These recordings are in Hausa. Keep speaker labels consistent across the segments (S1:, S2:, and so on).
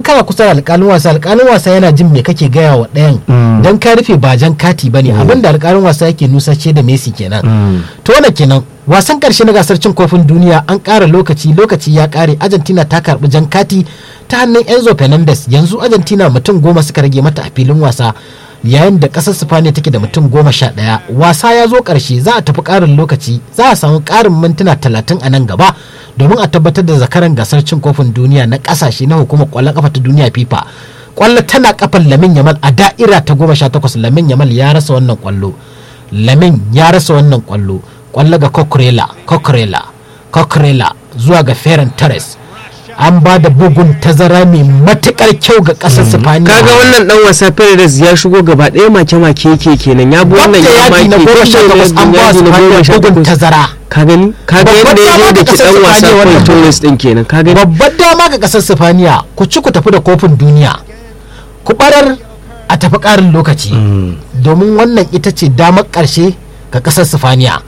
S1: kana kusa da alƙalin wasa alƙalin wasa yana jin me kake gaya wa ɗayan dan ka rufe ba jan kati bane abin da alƙalin wasa yake nusace da Messi kenan to wannan kenan wasan karshe na gasar cin kofin duniya an ƙara lokaci lokaci ya ƙare Argentina ta karɓi jan kati ta hannun Enzo Fernandez yanzu Argentina mutum goma suka rage mata a filin wasa yayin da ƙasar Spaniya take da mutum goma sha ɗaya wasa ya zo ƙarshe za a tafi ƙarin lokaci za a samu ƙarin mintuna talatin a nan gaba domin a tabbatar da zakaran gasar cin kofin duniya na ƙasashe na hukumar ƙwallon ƙafa ta duniya FIFA ƙwallo tana kafan Lamin Yamal a da'ira ta goma sha takwas Lamin Yamal ya rasa wannan ƙwallo Lamin ya rasa wannan ƙwallo ƙwallo ga Coquerella Coquerella Coquerella zuwa ga Ferran Torres an ba da bugun tazara mai matukar kyau ga kasar Sifaniya.
S2: kaga wannan dan wasa Perez ya shigo gaba ɗaya make make yake kenan ya bi wannan ya make
S1: na goma sha takwas an ba su bugun tazara.
S2: ka gani kaga yadda ya zo da ki dan wasa Paul Torres din kenan ka gani
S1: babbar dama ga kasar Sifaniya ku ci ku tafi da kofin duniya ku barar a tafi karin lokaci domin wannan ita ce damar karshe ga kasar Sifaniya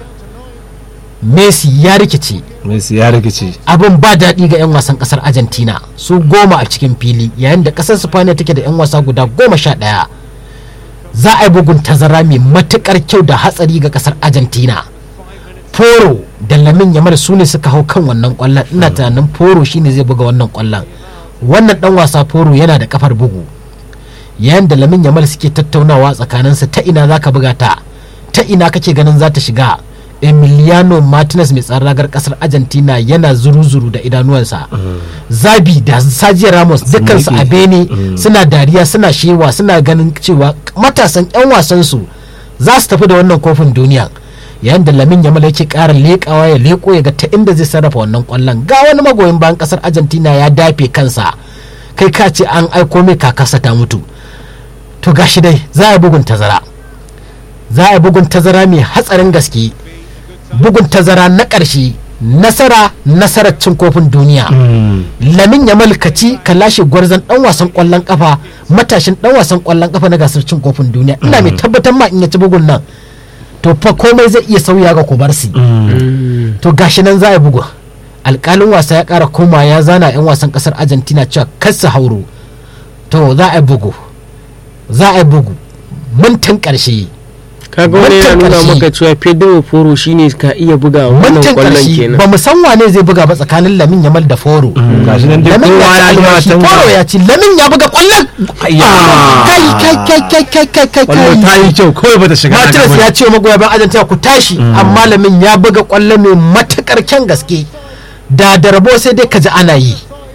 S1: Messi ya rikice
S3: Messi ya rikice
S1: abin ba daɗi ga 'yan wasan ƙasar Argentina su goma a cikin fili yayin da ƙasar Spaniya take da 'yan wasa guda goma sha ɗaya za a yi bugun tazara mai matuƙar kyau da hatsari ga ƙasar Argentina Foro da Lamin Yamal su ne suka hau kan wannan ƙwallon ina tunanin Foro shine zai buga wannan ƙwallon wannan ɗan wasa Foro yana da kafar bugu yayin da Lamin Yamal suke tattaunawa tsakaninsu ta ina za ka buga ta ta ina kake ganin za ta shiga emiliano martinez mai tsaron ragar kasar argentina yana zuru-zuru da idanuwansa zabi da sajiya ramos dukansu a bene suna dariya suna shewa suna ganin cewa matasan 'yan wasansu za su tafi da wannan kofin duniya yayin da lamin yamal yake ƙara leƙawa ya leƙo ya ga ta inda zai sarrafa wannan ƙwallon ga wani magoyin bayan kasar argentina ya dafe kansa kai ka ce an aiko mai kakasa ta mutu to gashi dai za a bugun tazara za a bugun tazara mai hatsarin gaske bugun tazara na ƙarshe nasara nasarar cin kofin duniya lamin ya malkaci ka lashe gwarzon dan wasan kwallon kafa matashin dan wasan kwallon kafa na gasar cin kofin duniya ina mai tabbatar ma in ya ci bugun nan to fa komai zai iya sauya ga kubarsi to gashi nan za a bugu alkalin wasa ya kara koma ya zana yan wasan kasar argentina cewa kar su hauro to za a bugu za a bugu mintin ƙarshe
S2: kaga wani yana nuna maka cewa Pedro Foro shine ka iya buga wannan kwallon kenan
S1: ba mu san wane zai buga ba tsakanin Lamin Yamal da Foro
S3: gashi nan dai
S1: Lamin
S3: kowa
S1: ya
S3: ya
S1: ci
S3: yi
S1: alwashi
S3: watan
S1: Foro ya ci Lamin ya buga kwallon kai kai kai kai kai kai kai
S3: kwallo ta
S1: kai
S3: yi kyau kawai bata shiga raga
S1: Martinez
S3: ba.
S1: ya ce wa magoya bayan Argentina ku tashi amma Lamin ya buga kwallo mai matakar kyan gaske da da rabo sai dai ka ji ana yi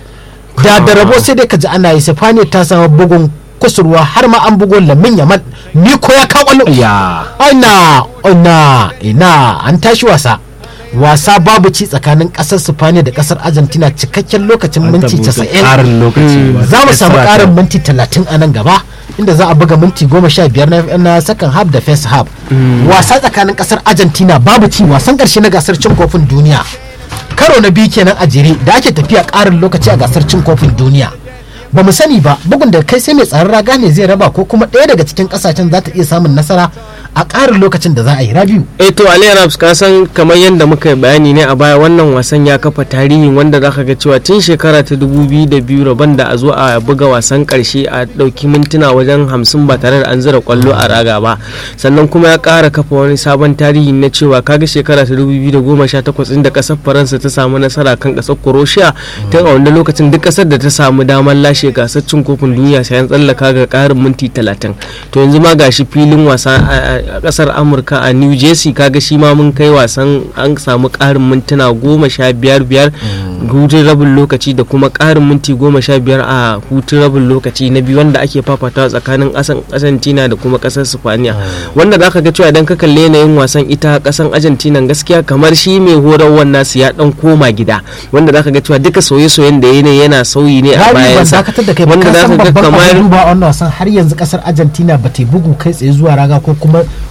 S1: da da rabo sai dai ka ji ana yi Sifani ta samu bugun kusurwa har ma an bugo Lamin Yamal ni ko ya kawo kwallo
S3: ya
S1: ina ina ina an tashi wasa wasa babu ci tsakanin kasar Spaniya da kasar Argentina cikakken lokacin minti 90
S3: karin lokaci ba.
S1: za mu samu
S3: Extra
S1: karin
S3: time.
S1: minti 30 a nan gaba inda za a buga minti 15 na, na second half da first half wasa tsakanin kasar Argentina babu ci wasan karshe na gasar cin kofin duniya karo na biyu kenan a jere da ake tafiya karin lokaci a gasar cin kofin duniya ba mu sani ba bugun da kai sai mai tsaron raga ne zai raba ko kuma ɗaya daga cikin ƙasashen za ta iya samun nasara a ƙarin lokacin da za a yi rabiu
S2: eh to Ali Arabs ka san kamar yadda muka yi bayani ne a baya wannan wasan ya kafa tarihin wanda zaka ga cewa tun shekara ta 2002 rabon da a zo a buga wasan karshe a dauki mintuna wajen 50 ba tare da an zira kwallo a raga ba sannan kuma ya kara kafa wani sabon tarihi na cewa kaga shekara ta 2018 inda kasar Faransa ta samu nasara kan kasar Croatia tun a wanda lokacin duk kasar da ta samu damar lashe gasar cin kofin duniya sai an tsallaka ga karin minti 30 to yanzu ma gashi filin wasa a kasar Amurka a New Jersey kaga shi ma mun kai wasan an samu karin mintuna goma sha biyar biyar hutun rabin lokaci da kuma karin minti goma sha biyar a hutun rabin lokaci na biyu wanda ake fafatawa tsakanin kasan Argentina da kuma kasar Spaniya wanda zaka ga cewa idan ka kalle yanayin wasan ita kasan Argentina gaskiya kamar shi mai horarwar nasu ya dan koma gida wanda zaka ga cewa duka soye-soyen da yanayi yana sauyi ne a
S1: rabi ban
S2: bayansa
S1: dakatar da kai ba
S2: wanda
S1: ka san
S2: zaka ga
S1: babban
S2: kamar
S1: abin duba a wannan wasan har yanzu kasar Argentina ba ta yi bugu kai tsaye zuwa raga ko kuma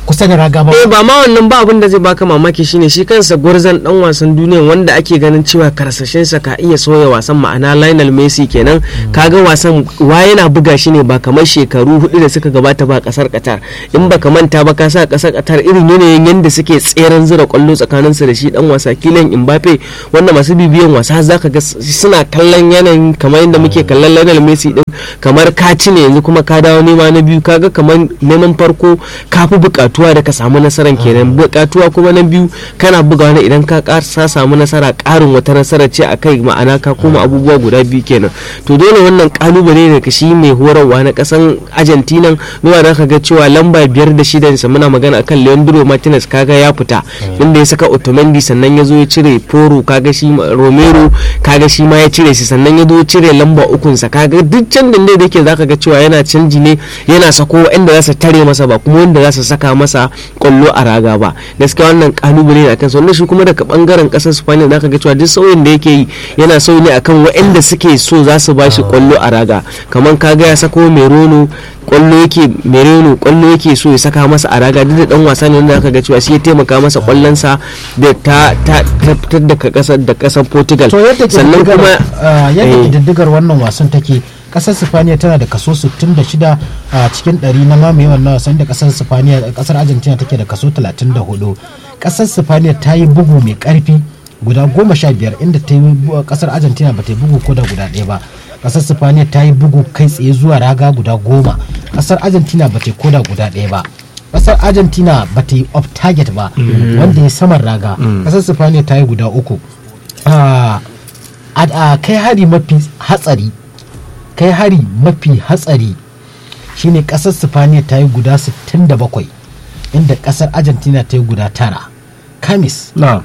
S1: kusa da raga ba
S2: eh ba ma wannan ba abin da zai baka mamaki shine shi kansa gwarzon dan wasan duniya wanda ake ganin cewa karsashinsa ka iya soya wasan ma'ana Lionel Messi kenan kaga wasan wa yana buga shi ne ba kamar shekaru hudu da suka gabata ba kasar Qatar in baka manta ba ka sa kasar Qatar irin yanayin yanda suke tseren zura kwallo tsakanin su da shi dan wasa Kylian Mbappe wanda masu bibiyan wasa zaka ga suna kallon yanayin kamar yadda muke kallon Lionel Messi din kamar ka ci ne yanzu kuma ka dawo nema na biyu kaga kamar neman farko ka fi bukatuwa da ka samu nasarar kenan bukatuwa kuma na biyu kana bugawa ne idan ka sa samu nasara karin wata nasara ce a kai ma'ana ka koma abubuwa guda biyu kenan to dole wannan kalubale ne ka shi mai horarwa na kasan argentina zuwa da ka ga cewa lamba biyar da shida sa muna magana akan leandro martinez kaga ya fita inda ya saka otamendi sannan ya zo ya cire poro kaga shi romero kaga shi ma ya cire shi sannan ya zo ya cire lamba ukunsa kaga duk can da da yake zaka ga cewa yana canji ne yana sako wanda za su tare masa ba kuma wanda za su saka masa kwallo a raga ba gaskiya wannan kalubale ne akan wannan shi kuma daga bangaren kasar Spain zaka ga cewa duk sauyin da yake yi yana sauyi ne akan waɗanda suke so za su bashi kwallo a raga kamar kaga ya sako Merono kwallo yake Mereno kwallo yake so ya saka masa a raga duk da dan wasa ne wanda aka ga cewa shi ya taimaka masa kwallon sa da ta ta fitar da kasar da kasar Portugal
S1: to yadda
S2: sannan kuma
S1: yadda kididdigar wannan wasan take kasar sifaniya tana da kaso 66 a cikin 100 na mamaye wannan wasan da kasar sifaniya kasar argentina take da kaso 34 kasar sifaniya ta yi bugu mai karfi guda goma sha biyar inda ta yi kasar argentina ba ta yi bugu ko da guda ɗaya ba kasar sifaniya ta yi bugu kai tsaye zuwa raga guda goma kasar argentina ba ta yi koda guda ɗaya ba kasar argentina ba ta yi off target ba wanda ya saman raga kasar sifaniya ta yi guda uku a kai hari mafi hatsari kai hari mafi hatsari shine kasar sifaniya ta yi guda 67 inda kasar argentina ta yi guda tara kamis
S3: na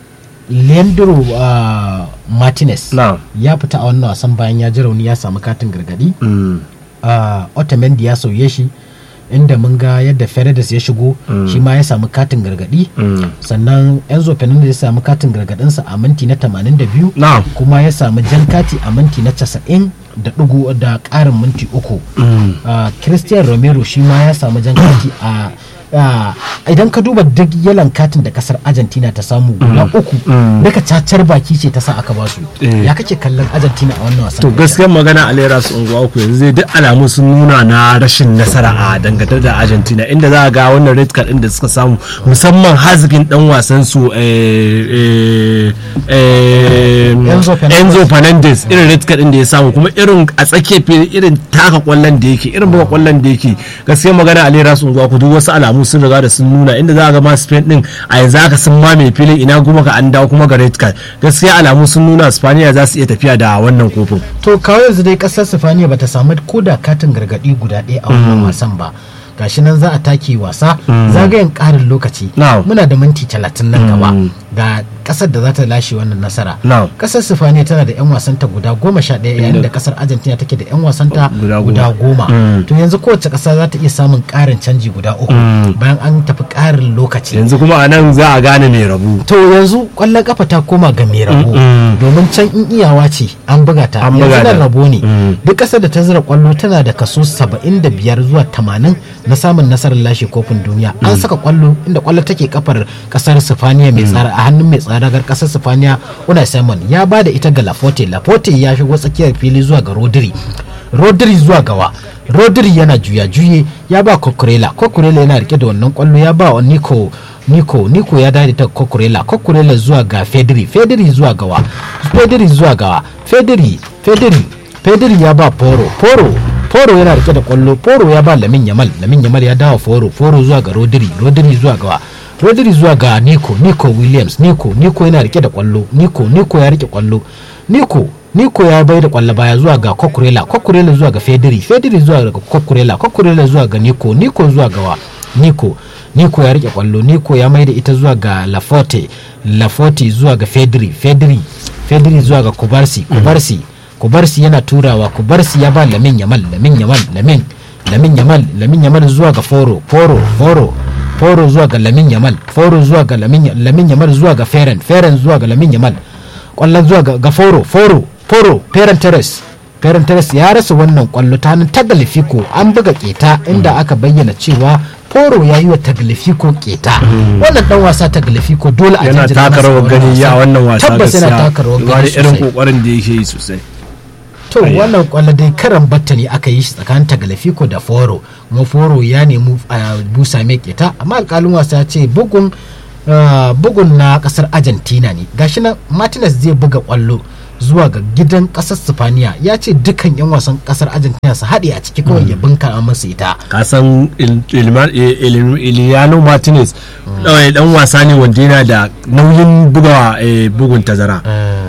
S1: leandro uh, martinez
S3: na
S1: ya fita a wannan wasan bayan ya ji rauni ya samu katin gargadi
S3: mm,
S1: uh, otamendi ya sauye shi inda mun ga yadda Fernandes ya shigo shi ma ya samu katin gargadi
S3: mm.
S1: sannan enzo fernandez ya samu katin gargadinsa a minti na 82
S3: na
S1: kuma ya samu jan kati a minti na 90 da ɗigo da ƙarin minti uku
S3: mm.
S1: Uh, christian romero shi ma ya samu jan kati a uh, idan ka duba duk yalan katin da kasar argentina ta samu guda uku
S3: mm.
S1: daga cacar baki ce ta sa aka ba su
S3: Eh.
S1: ya kake kallon argentina a wannan wasan
S3: to gaskiyar magana a lera su unguwa uku yanzu zai duk alamu sun nuna na rashin nasara a dangantar da argentina inda za a ga wannan red card din da suka samu musamman hazikin dan wasan su eh, eh, eh,
S1: Enzo Fernandez.
S3: enzo fernandez irin red card din da ya samu kuma irin a tsakiyar fili irin taka kwallon da yake irin buga kwallon da yake gaskiyar magana a lera su unguwa uku duk wasu alamu sun riga da sun nuna inda za a ga ma spain din a yanzu haka sun mame filin ina kuma ka an dawo kuma ga red card gaskiya alamu sun nuna spaniya za su iya tafiya da wannan kofin
S1: to kawo yanzu dai kasar sifaniya bata samu ko da katin gargadi guda ɗaya a wannan wasan ba gashi nan za a take wasa zagayen ƙarin lokaci
S3: Now.
S1: muna da minti talatin nan gaba ga kasar da za ta lashe wannan nasara
S3: Now.
S1: kasar sifaniya tana da 'yan wasanta guda goma sha ɗaya yayin da kasar argentina take da 'yan wasanta
S3: Guda
S1: guda
S3: goma.
S1: goma to yanzu kowace ƙasa za ta iya samun ƙarin canji guda uku bayan an tafi ƙarin lokaci
S3: yanzu kuma a nan za a gane mai rabu
S1: to yanzu kwallon kafa ta koma ga mai rabo
S3: Mm-mm.
S1: domin can in iyawa ce an buga ta
S3: An
S1: yanzu
S3: buga
S1: nan
S3: ta.
S1: rabo ne
S3: Mm.
S1: duk ƙasar da ta zira kwallo tana da kaso 75 zuwa 80 na samun nasarar lashe kofin duniya an saka kwallo inda kwallo take kafar kasar sifaniya mai tsara a hannun mai tsaragar kasar sifaniya una simon ya ba da ita ga lafote lafote ya shigo tsakiyar fili zuwa ga rodri rodri zuwa gawa rodri yana juya juye ya ba kokurela kokurela yana rike da wannan kwallo ya ba wa nico Niko Niko ya dade ta Kokurela Kokurela zuwa ga Fedri Fedri zuwa gawa Fedri zuwa gawa Fedri Fedri Fedri ya ba Poro Poro Poro yana rike da kwallo Poro ya ba Lamin Yamal Lamin Yamal ya dawo Poro Poro zuwa ga Rodri Rodri zuwa gawa Rodri zuwa ga Nico Nico Williams Nico Nico yana rike da kwallo Nico Nico ya rike kwallo Nico Niko ya bai da kwallo baya zuwa ga Kokurela Kokurela zuwa ga Fedri Fedri zuwa ga Kokurela Kokurela zuwa ga Niko Niko zuwa gawa Niko Niko ya rike kwallo Niko ya mai da ita zuwa ga Laforte Laforte zuwa ga Fedri Fedri Fedri zuwa ga Kubarsi Kubarsi Kubarsi yana turawa Kubarsi ya ba Lamin Yamal Lamin Yamal Lamin Lamin Yamal Lamin Yamal zuwa ga Foro Foro Foro Foro zuwa ga Lamin Yamal Foro zuwa ga Lamin Lamin Yamal zuwa ga Feren Feren zuwa ga Lamin Yamal kwallon zuwa ga, ga Foro Foro Foro Feren Teres Ferran Torres ya rasa wannan kwallo ta hannun Tagliafico an buga keta inda aka bayyana cewa Foro ya yi wa Tagliafico keta wannan dan wasa Tagliafico dole a
S3: yana
S1: jinjina
S3: taka
S1: masa
S3: rawar
S1: wannan
S3: gani ya
S1: wasa.
S3: wannan wasa
S1: tabbas yana
S3: gaskiya.
S1: taka rawar
S3: Duba
S1: gani
S3: da irin
S1: sosai
S3: kokarin da yake yi sosai
S1: to wannan kwallo dai karan batta ne aka yi shi tsakanin Tagliafico da Foro kuma Foro ya nemi a busa mai keta amma alkalin wasa ya ce bugun ah, bugun na kasar Argentina ne gashi nan Martinez zai buga kwallo zuwa ga gidan kasar Spaniya ya ce dukkan yan wasan kasar Argentina su haɗe a ciki kawai ya bunka masa ita
S3: kasan Emiliano Martinez ɗawai dan wasa ne wanda yana da nauyin buga eh, bugun tazara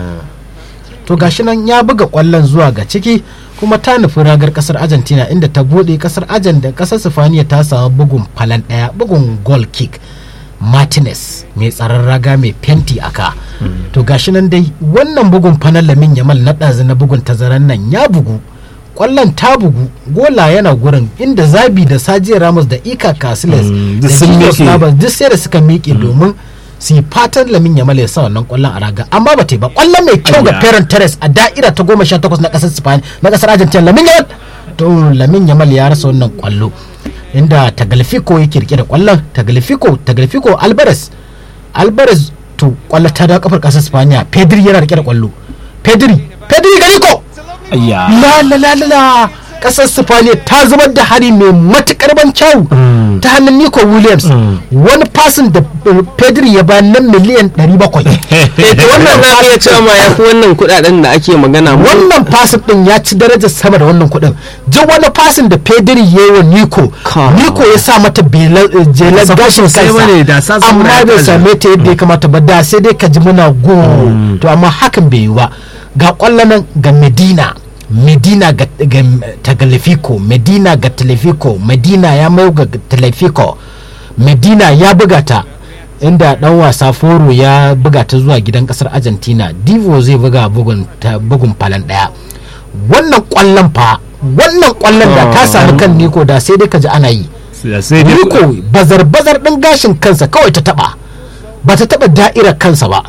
S1: to gashi nan ya buga kwallon zuwa ga ciki kuma ta nufi ragar kasar argentina inda ta bude kasar argentina da kasar sifaniya ta samu bugun falan daya bugun goal kick martinez mai tsaron raga mai fenti aka to gashi nan dai wannan bugun fanan lamin yamal na ɗazu na bugun tazaran nan ya bugu kwallon ta bugu gola yana gurin inda zabi da sajiya ramos da ika casiles
S3: Mm,
S1: da
S3: duk sun
S1: Jesus
S3: miƙe.
S1: Navas duk sai da suka miƙe domin su yi fatan lamin yamal ya sa wannan kwallon a raga amma ba ta yi ba kwallon mai kyau ga
S3: Ayya.
S1: Ferran Torres a da'ira ta goma sha takwas na ƙasar Spain na ƙasar Argentina lamin yamal to lamin yamal ya rasa wannan kwallo inda Tagliafico ya kirke da kwallon Tagliafico Tagliafico Alvarez Alvarez to kwallo ta da kafar ƙasar Spaniya Pedri yana rike da kwallo Pedri Pedri Garico
S3: ayya
S1: la la la la la kasar Sifaniya ta zubar da hari mai matukar ban kyau ta hannun Nico Williams wani fasin da uh, Pedri ya bayan nan miliyan 700
S2: eh to wannan za iya cewa ma yafi wannan kudaden da ake magana mu
S1: wannan fasin din ya ci darajar sama da wannan kuɗin jin wani fasin da Pedri ya yi wa Nico
S2: Ka.
S1: Nico ya sa mata bela- uh, jelar
S3: Sa
S1: gashin
S3: sosai bane, da sa
S1: kansa
S3: saboda
S1: amma
S3: ya
S1: bai
S3: kaza.
S1: same ta yadda ya kamata ba da sai dai ka ji muna go to amma hakan bai yi ba ga kwallon nan ga Medina Medina ga, ga Tagliafico Medina ga Tagliafico Medina ya mai ga Tagliafico Medina ya buga ta inda dan wasa Foro ya buga ta zuwa gidan kasar Argentina Divo zai buga bugun ta bugun falan daya wannan kwallon fa wannan kwallon da ta sami kan Nico da sai dai ka ji ana yi
S3: sai dai
S1: Nico bazar-bazar ɗin gashin kansa kawai ta taɓa ba ta taɓa da'irar kansa ba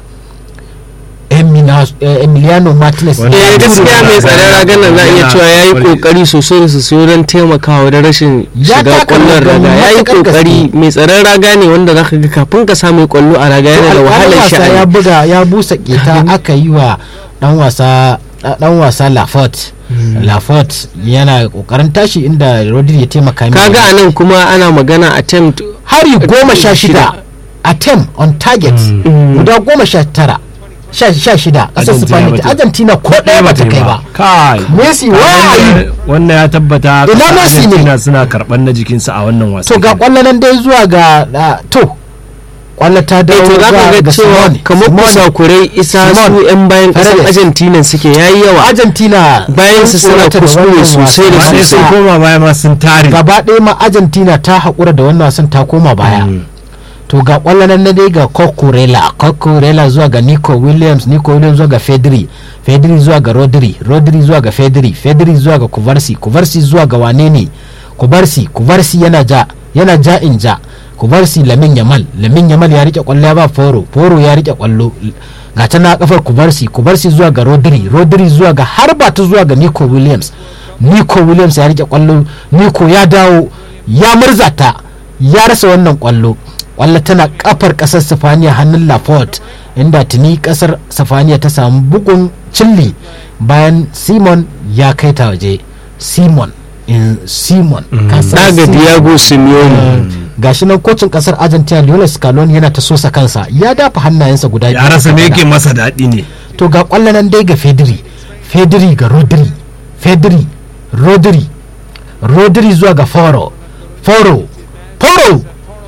S1: Emina- eh, Emiliano Martinez
S3: Wanda-
S2: eh gaskiya mai tsaron ragan nan za a iya cewa ya yi
S3: Yana-
S2: kokari sosai da sosai don taimakawa da rashin
S1: Ya
S2: shiga
S1: taka
S2: kwallon
S1: ragar
S2: raga ya yi
S1: matuƙar
S2: kokari
S1: gaske.
S2: mai tsaron raga ne wanda za ka ga kafin ka samu kwallo a raga yana da
S1: alƙalin
S2: wahalar
S1: wasa ya
S2: sha'ani
S1: buga ya busa keta aka yi wa dan wasa dan wasa Lafort Lafort yana kokarin tashi inda Rodri ya taimaka mai.
S2: kaga a nan kuma ana magana attempt
S1: hari goma sha shida attempt on target guda goma sha tara sha sha shida ƙasar
S3: Argentina
S1: Spain
S3: bata-
S1: Argentina ko ɗaya ba ta kai ba
S3: kai
S1: Messi wa yi
S3: wannan ya tabbata
S1: Ina
S3: kasar
S1: Messi ne?
S3: Argentina suna karɓar na jikinsa a wannan wasa
S1: to ga kwallo nan dai zuwa ga ah, to kwallo ta
S2: eh,
S1: dawo
S2: to za ka
S1: zuwa
S2: ga
S1: ga
S2: cewa
S1: Simone.
S2: kamar
S1: Simone.
S2: kusakurai isa
S1: Simone.
S2: su 'yan bayan kasar
S1: Paredes.
S2: argentina suke yayi yawa
S1: Argentina
S2: Bayan su
S1: sun
S2: suna
S1: tsorata da
S2: kuskure
S1: wannan
S2: sosai da
S1: wasan.
S3: amma dai sun
S2: sosai.
S3: koma baya ma sun tare
S1: gaba ɗaya ma Argentina ta haƙura da wannan wasan ta koma baya to ga kwallo nan na dai ga Cocorella Cocorella zuwa ga Nico Williams Nico Williams zuwa ga Fedri Fedri zuwa ga Rodri Rodri zuwa ga Fedri Fedri zuwa ga Kuvarsi Kuvarsi zuwa ga wane ne Kuvarsi Kuvarsi yana ja yana ja in ja Kuvarsi Lamin Yamal Lamin Yamal ya rike kwallo ya ba Foro Foro ya rike kwallo ga ta na kafar Kuvarsi Kuvarsi zuwa ga Rodri Rodri zuwa ga har ba ta zuwa ga Nico Williams Nico Williams ya rike kwallo Nico ya dawo ya murzata ya rasa wannan kwallo kwallo tana kafar kasar sifaniya hannun lafort inda tuni kasar sifaniya ta samu bugun cilli bayan simon ya kai ta waje simon in simon kasar
S2: daga
S1: Simon.
S2: diego simeone
S1: gashi nan kocin kasar argentina lionel scaloni yana ta sosa kansa ya dafa hannayensa guda
S3: ya rasa me yake masa daɗi ne
S1: to ga kwallo nan dai ga fedri fedri ga rodri fedri rodri rodri zuwa ga foro foro foro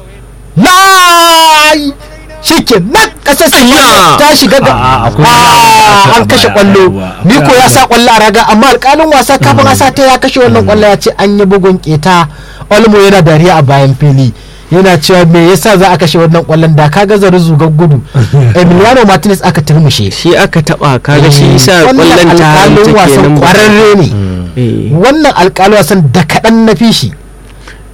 S1: lai shike nan kasar Spain ta shiga ga
S3: A'a, akwai
S1: Ah,
S3: wani abu da aka
S1: an kashe
S3: baya,
S1: kwallo
S3: yawa, akwai
S1: Niko ya
S3: abu
S1: sa kwallo a raga amma alkalin wasa kafin a sa ta ya kashe wannan kwallo ya ce an yi bugun keta Olmo yana dariya a bayan fili yana cewa me yasa za a kashe wannan kwallon da ka gaza zugar gudu Emiliano Martinez aka turmushe
S2: shi aka taba kaga shi isa
S1: wannan
S2: kwallon ta
S1: alkalin
S2: take
S1: wasan
S2: nan ba-
S1: kwararre ne
S2: Eh.
S1: wannan alkalin wasan da kaɗan na fi shi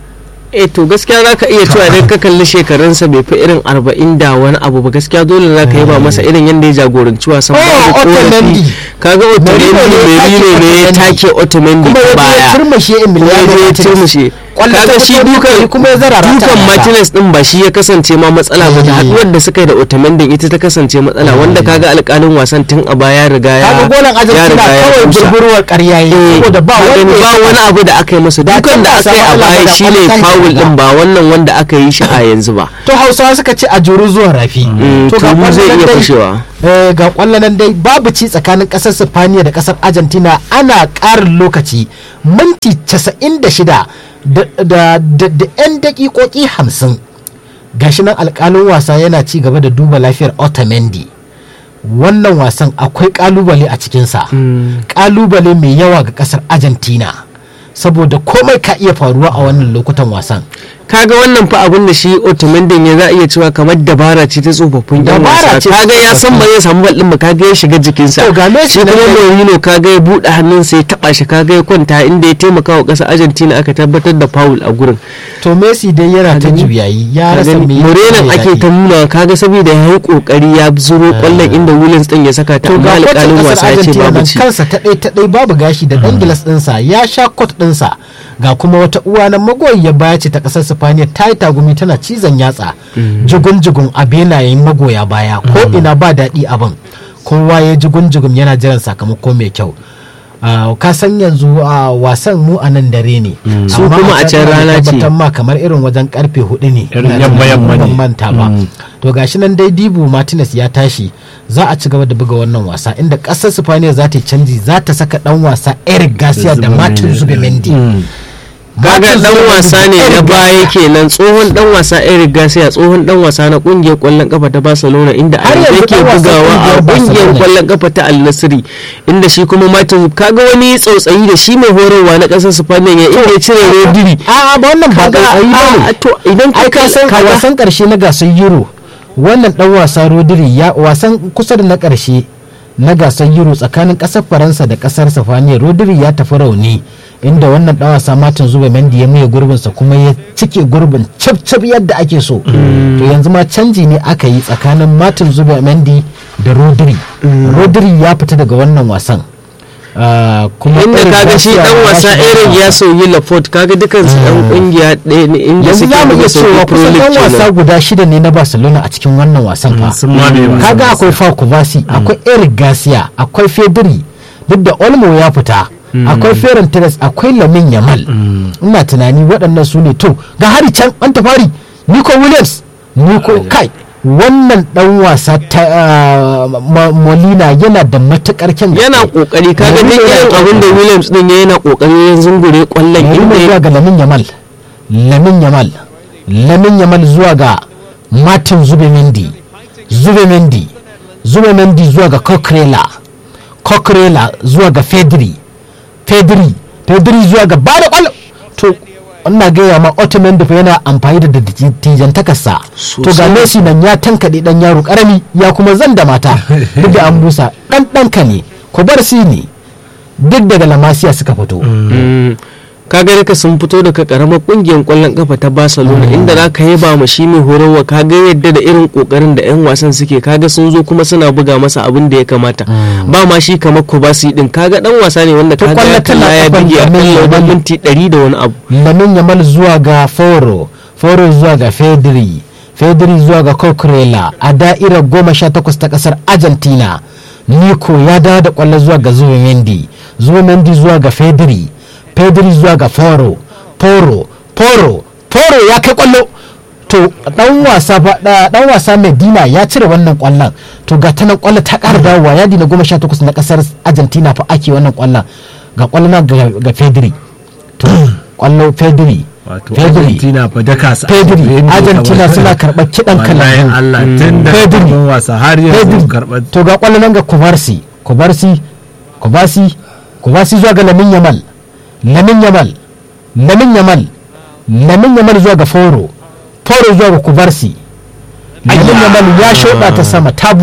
S2: eh to gaskiya za ka iya cewa idan ka kalli shekarunsa bai fi irin arba'in da wani abu ba gaskiya dole za ka yi ba masa irin yadda ya jagoranci wasan
S1: Oh,
S2: babu
S1: Otamendi.
S2: korafi kaga otamendi
S1: Merino ne ya
S2: merino ne ya
S1: take
S2: take otamendi
S1: kuma ya je ya
S2: baya
S1: turmushe Emiliano
S2: ya je ya
S1: Martinez.
S2: turmushe
S1: Kwallo ta
S2: kaga shi
S1: fito
S2: dukan
S1: duka kuma ya zarara ta
S2: dukan
S1: mata.
S2: martinez din ba shi ya kasance ma matsala ba da
S1: Eh.
S2: haduwar da suka yi da otamendi ita ta kasance matsala wanda kaga alƙalin wasan tun a baya ya riga ya
S1: kaga golan
S2: ya
S1: Argentina
S2: riga ya
S1: kawai
S2: kusa.
S1: burburwar ƙarya yi
S2: Eh,
S1: saboda ba
S2: ka gani
S1: wanda
S2: ba
S1: ya
S2: wani abu da aka yi masa
S1: Da
S2: dukan
S1: can
S2: da
S1: ba
S2: aka yi a
S1: samu
S2: baya
S1: Allah ba da
S2: shine
S1: kwallon
S2: foul
S1: ba.
S2: din ba wannan wanda aka yi shi a yanzu ba
S1: to hausawa suka ce a juru zuwa rafi
S2: Mm,
S1: to ga
S2: tulu zai
S1: kwallon
S2: iya
S1: dai-
S2: fashewa.
S1: eh, ga kwallanan dai babu ci tsakanin kasar sifaniya da kasar argentina ana ƙarin lokaci minti 96 da da da da 'yan dakikoki 50 gashi nan alƙalin wasa yana ci gaba da duba lafiyar otamendi wannan wasan akwai kalubale a cikinsa kalubale mai yawa ga kasar argentina saboda komai ka iya faruwa a wannan lokutan wasan
S2: kaga wannan fa abin da shi otomendin ya za a iya cewa kamar dabara ce ta tsofaffin yan
S1: Dabara
S2: wasa
S1: ce ta
S2: kaga ya san ba zai samu ballin ba kaga ya shiga jikinsa
S1: To, ga Messi
S2: shi
S1: nan
S2: kuma
S1: dai-
S2: Mourinho kaga ya buɗe hannunsa ya taba shi kaga ya kwanta inda ya taimaka wa ƙasar Argentina aka tabbatar da foul a gurin
S1: to messi dai yana ta juyayi ya rasa me yake
S2: Murenan
S1: mai
S2: ake
S1: daɗi.
S2: ta nuna kaga saboda ya yi kokari ya zuro kwallon inda Williams din ya saka ta
S1: to
S2: amma
S1: ga
S2: alƙalin
S1: kwacin
S2: wasa
S1: kasar
S2: ya ce
S1: argentina
S2: babu
S1: nan
S2: ci
S1: kansa ta ɗai ta ɗai babu gashi da ɗan gilas ɗinsa ya sha kot ɗinsa ga kuma wata uwa na magoyiya baya ce ta ƙasar sifaniya ta yi tagumi tana cizon yatsa jigun jigun a benayen magoya baya ko ina ba daɗi abin kowa ya jigun jigun yana jiran sakamako mai kyau Ah, ka san yanzu a wasan mu a nan dare ne
S2: Su
S1: Amma
S2: kuma a can
S1: ina
S2: rana ce.
S1: tabbatar ma kamar irin wajen karfe hudu ne
S3: Irin
S1: Ina
S3: yamma-
S1: tunanin
S3: yamma
S1: ban
S3: ne.
S1: manta ba to gashi nan dai dibu martinez ya tashi za a ci gaba da buga wannan wasa inda kasar spaniya za ta yi canji za ta saka dan wasa eric garcia da martin zubimendi
S2: kaga dan wasa ne na baya kenan tsohon dan wasa Eric Garcia tsohon dan wasa na kungiyar kwallon kafa ta Barcelona inda a
S1: Har
S2: yanzu
S1: yanzu
S2: yake
S1: dan wasan
S2: bugawa a
S1: kungiyar
S2: kungiyar
S1: Barcelona.
S2: kwallon kafa ta Al Nassr inda shi kuma Martin kaga wani tsautsayi da shi mai horarwa na kasar Spain ya inda ya cire Rodri
S1: a ba wannan ba
S2: kaga
S1: tsautsayi ba
S2: a-
S1: ne
S2: to idan
S1: ai ka san a
S2: kaga-
S1: wasan karshe na gasar euro wannan dan wasa rodri ya wasan kusa da na karshe na gasar euro tsakanin kasar faransa da kasar sifaniya rodri ya tafi rauni inda wannan dan wasa martin zubimendi ya maye gurbinsa kuma ya cike gurbin cip cip yadda ake so to yanzu ma canji ne aka yi tsakanin martin zubimendi da rodri rodri ya fita daga wannan wasan Ah, kuma
S2: inda
S1: Eric
S2: kaga shi
S1: Garcia
S2: dan
S1: ya
S2: wasa
S1: shiga
S2: Eric
S1: wannan
S2: ya
S1: wasan.
S2: sauyi Lafort kaga dukansu yan kungiya ɗaya ne inda
S1: yanzu
S2: suke
S1: za mu
S2: buga
S1: iya
S2: sauki
S1: cewa
S2: Pro
S1: kusan
S2: League
S1: yan wasa
S2: kenan.
S1: guda shida ne na barcelona a cikin wannan wasan fa
S3: sun ma bai wasa
S1: kaga akwai Fau Kubasi akwai Eric Garcia akwai Fedri duk da Olmo ya fita akwai Ferran Torres akwai Lamin Yamal ina tunani waɗannan su ne to ga hari can an tafari Nico Williams Nico kai wannan dan wasa ta ah, Ma- Molina yana da matukar kyan gaske.
S2: yana kokari kaga duk
S1: Mourinho
S2: irin
S1: yana
S2: abin da Williams din ya yana kokari ya zungure kwallon
S1: Mourinho
S2: inda ya
S1: zuwa ga Lamin Yamal Lamin Yamal Lamin Yamal zuwa ga Martin Zubimendi Zubimendi Zubimendi zuwa ga Coquerella Coquerella zuwa ga Fedri Fedri Fedri zuwa ga Bada kwallo to ina gaya ma Otamendi fa yana amfani da dattijantakarsa to ga
S2: Sosai.
S1: Messi nan ya tankaɗe dan yaro karami ya kuma zan da mata duk da an busa dan ɗanka ne ku bar si ne duk daga lamasiya suka fito
S2: Mm. kaga duka sun fito daga karamar kungiyar kwallon kafa ta Barcelona inda za ka yaba ma shi mai horarwa kaga yadda da irin kokarin da yan wasan suke kaga sun zo kuma suna buga masa abin da ya kamata ba ma shi kamar Kubasi din kaga dan wasa ne wanda
S1: To
S2: kaga
S1: kwallo
S2: ya
S1: tana
S2: kalla ya
S1: kafan
S2: bige a
S1: Lamine
S2: kan
S1: Yamal.
S2: minti 100 da wani abu
S1: lamin yamal zuwa ga foro foro zuwa ga fedri fedri zuwa ga coquerella a da'irar goma sha takwas ta kasar argentina nico ya dawo da kwallo zuwa ga zubimendi zubimendi zuwa ga fedri fedri zuwa ga foro foro foro foro ya kai kwallo to dan wasa fa- da- dan wasa medina ya cire wannan kwallon to ga ta nan kwallo ta ƙara dawowa yadi na goma sha takwas na kasar argentina fa ake wannan kwallon ga kwallo na ga ga fedri to kwallo Pedri
S3: wato
S1: Pedri
S3: argentina fa daka su
S1: Pedri Argentina suna karɓar kiɗan
S3: wallahi
S1: kalangu
S3: Allah tun da
S1: Pedri.
S3: farkon wasa har yanzu
S1: Pedri
S3: karɓar
S1: to ga kwallo nan ga Kubarsi Kubarsi Kubarsi Kubarsi zuwa ga Lamin Yamal Lamin Yamal Lamin Yamal Lamin Yamal zuwa ga Foro Foro zuwa ga Kubarsi Lamin Yamal ya shoɗa ta sama ta buɗe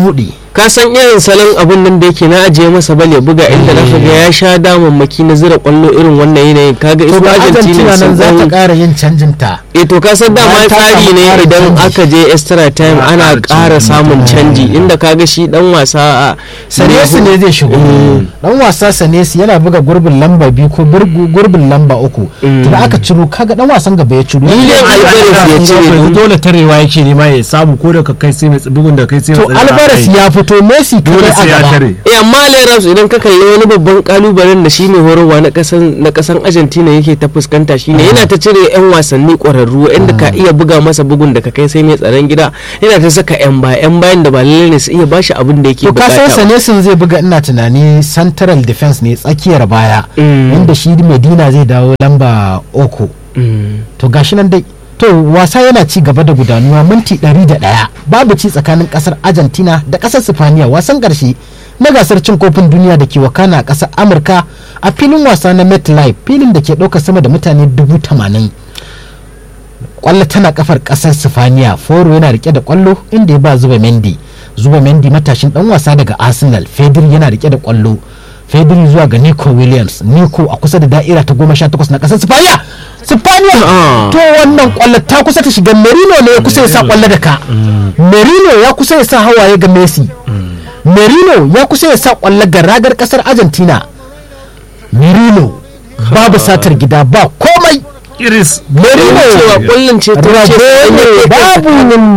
S2: ka san irin salon abun nan da yake na ajiye masa bal ya buga inda na ga ya sha damammaki na zira kwallo irin wannan yanayin kaga
S1: to
S2: ita
S1: ga
S2: Argentina
S1: argentina
S2: sun
S1: nan za ta
S2: dan
S1: ƙara yin canjin ta
S2: eh to ka san dama
S1: Bayan ta
S2: tsari
S1: samu
S2: ne
S1: ƙarin
S2: idan
S1: canji.
S2: aka je extra time
S3: Ana
S2: ana
S3: ƙara
S2: ƙara
S3: canji.
S2: samun canji inda kaga shi dan wasa a
S1: sanesi ne zai shigo dan wasa sanesi yana buga gurbin lamba biyu ko burgu- gurbin lamba uku to da aka ciro kaga dan wasan gaba ya ciro
S2: Ni dai
S1: Ya-
S2: Alvarez ya cire
S3: yanzu dole tarewa yake nema ya samu ko da ka kai sai mai bugun da kai sai
S1: to
S3: mai tsare
S1: alvarez
S3: kai.
S1: ya fito messi
S3: dole
S1: kadai a
S3: sai ya
S1: gaba
S3: tare
S2: eh amma Leras idan ka kalli wani babban kalubalen da shi mai horarwa na kasan na kasan Argentina yake ta fuskanta shine yana ta cire yan wasanni ƙwararru inda ka iya buga masa bugun da ka kai sai mai tsaron gida yana ta saka yan baya yan bayan da ba lalle ne su iya bashi abin da yake
S1: to ka san
S2: bukata ba.
S1: sanesin zai buga ina tunani central defense ne tsakiyar baya
S2: Mm.
S1: inda shi medina zai dawo lamba uku
S2: Mm.
S1: to gashi nan dai to wasa yana ci gaba da gudanuwa minti 101 babu ci tsakanin kasar argentina da kasar sifaniya wasan karshe na gasar cin kofin duniya da ke wakana a kasar amurka a filin wasa na metlife filin da ke ɗaukar sama da mutane dubu tamanin kwallo tana kafar kasar sifaniya foro yana rike da kwallo inda ya ba zuba mendi zuba mendi matashin dan wasa daga arsenal fedri yana rike da kwallo fedri zuwa ga nico williams nico a kusa da da'ira ta goma sha takwas na kasar sifaniya sifaniya
S2: Ah.
S1: to wannan kwallo ta kusa ta shiga merino ne ya kusa ya sa kwallo da ka merino ya kusa ya sa hawaye ga messi merino ya kusa ya sa kwallo ga ragar kasar argentina merino babu satar gida ba komai
S3: iris
S1: merino
S2: cewa kullun ce ta ce
S1: rabo ne babu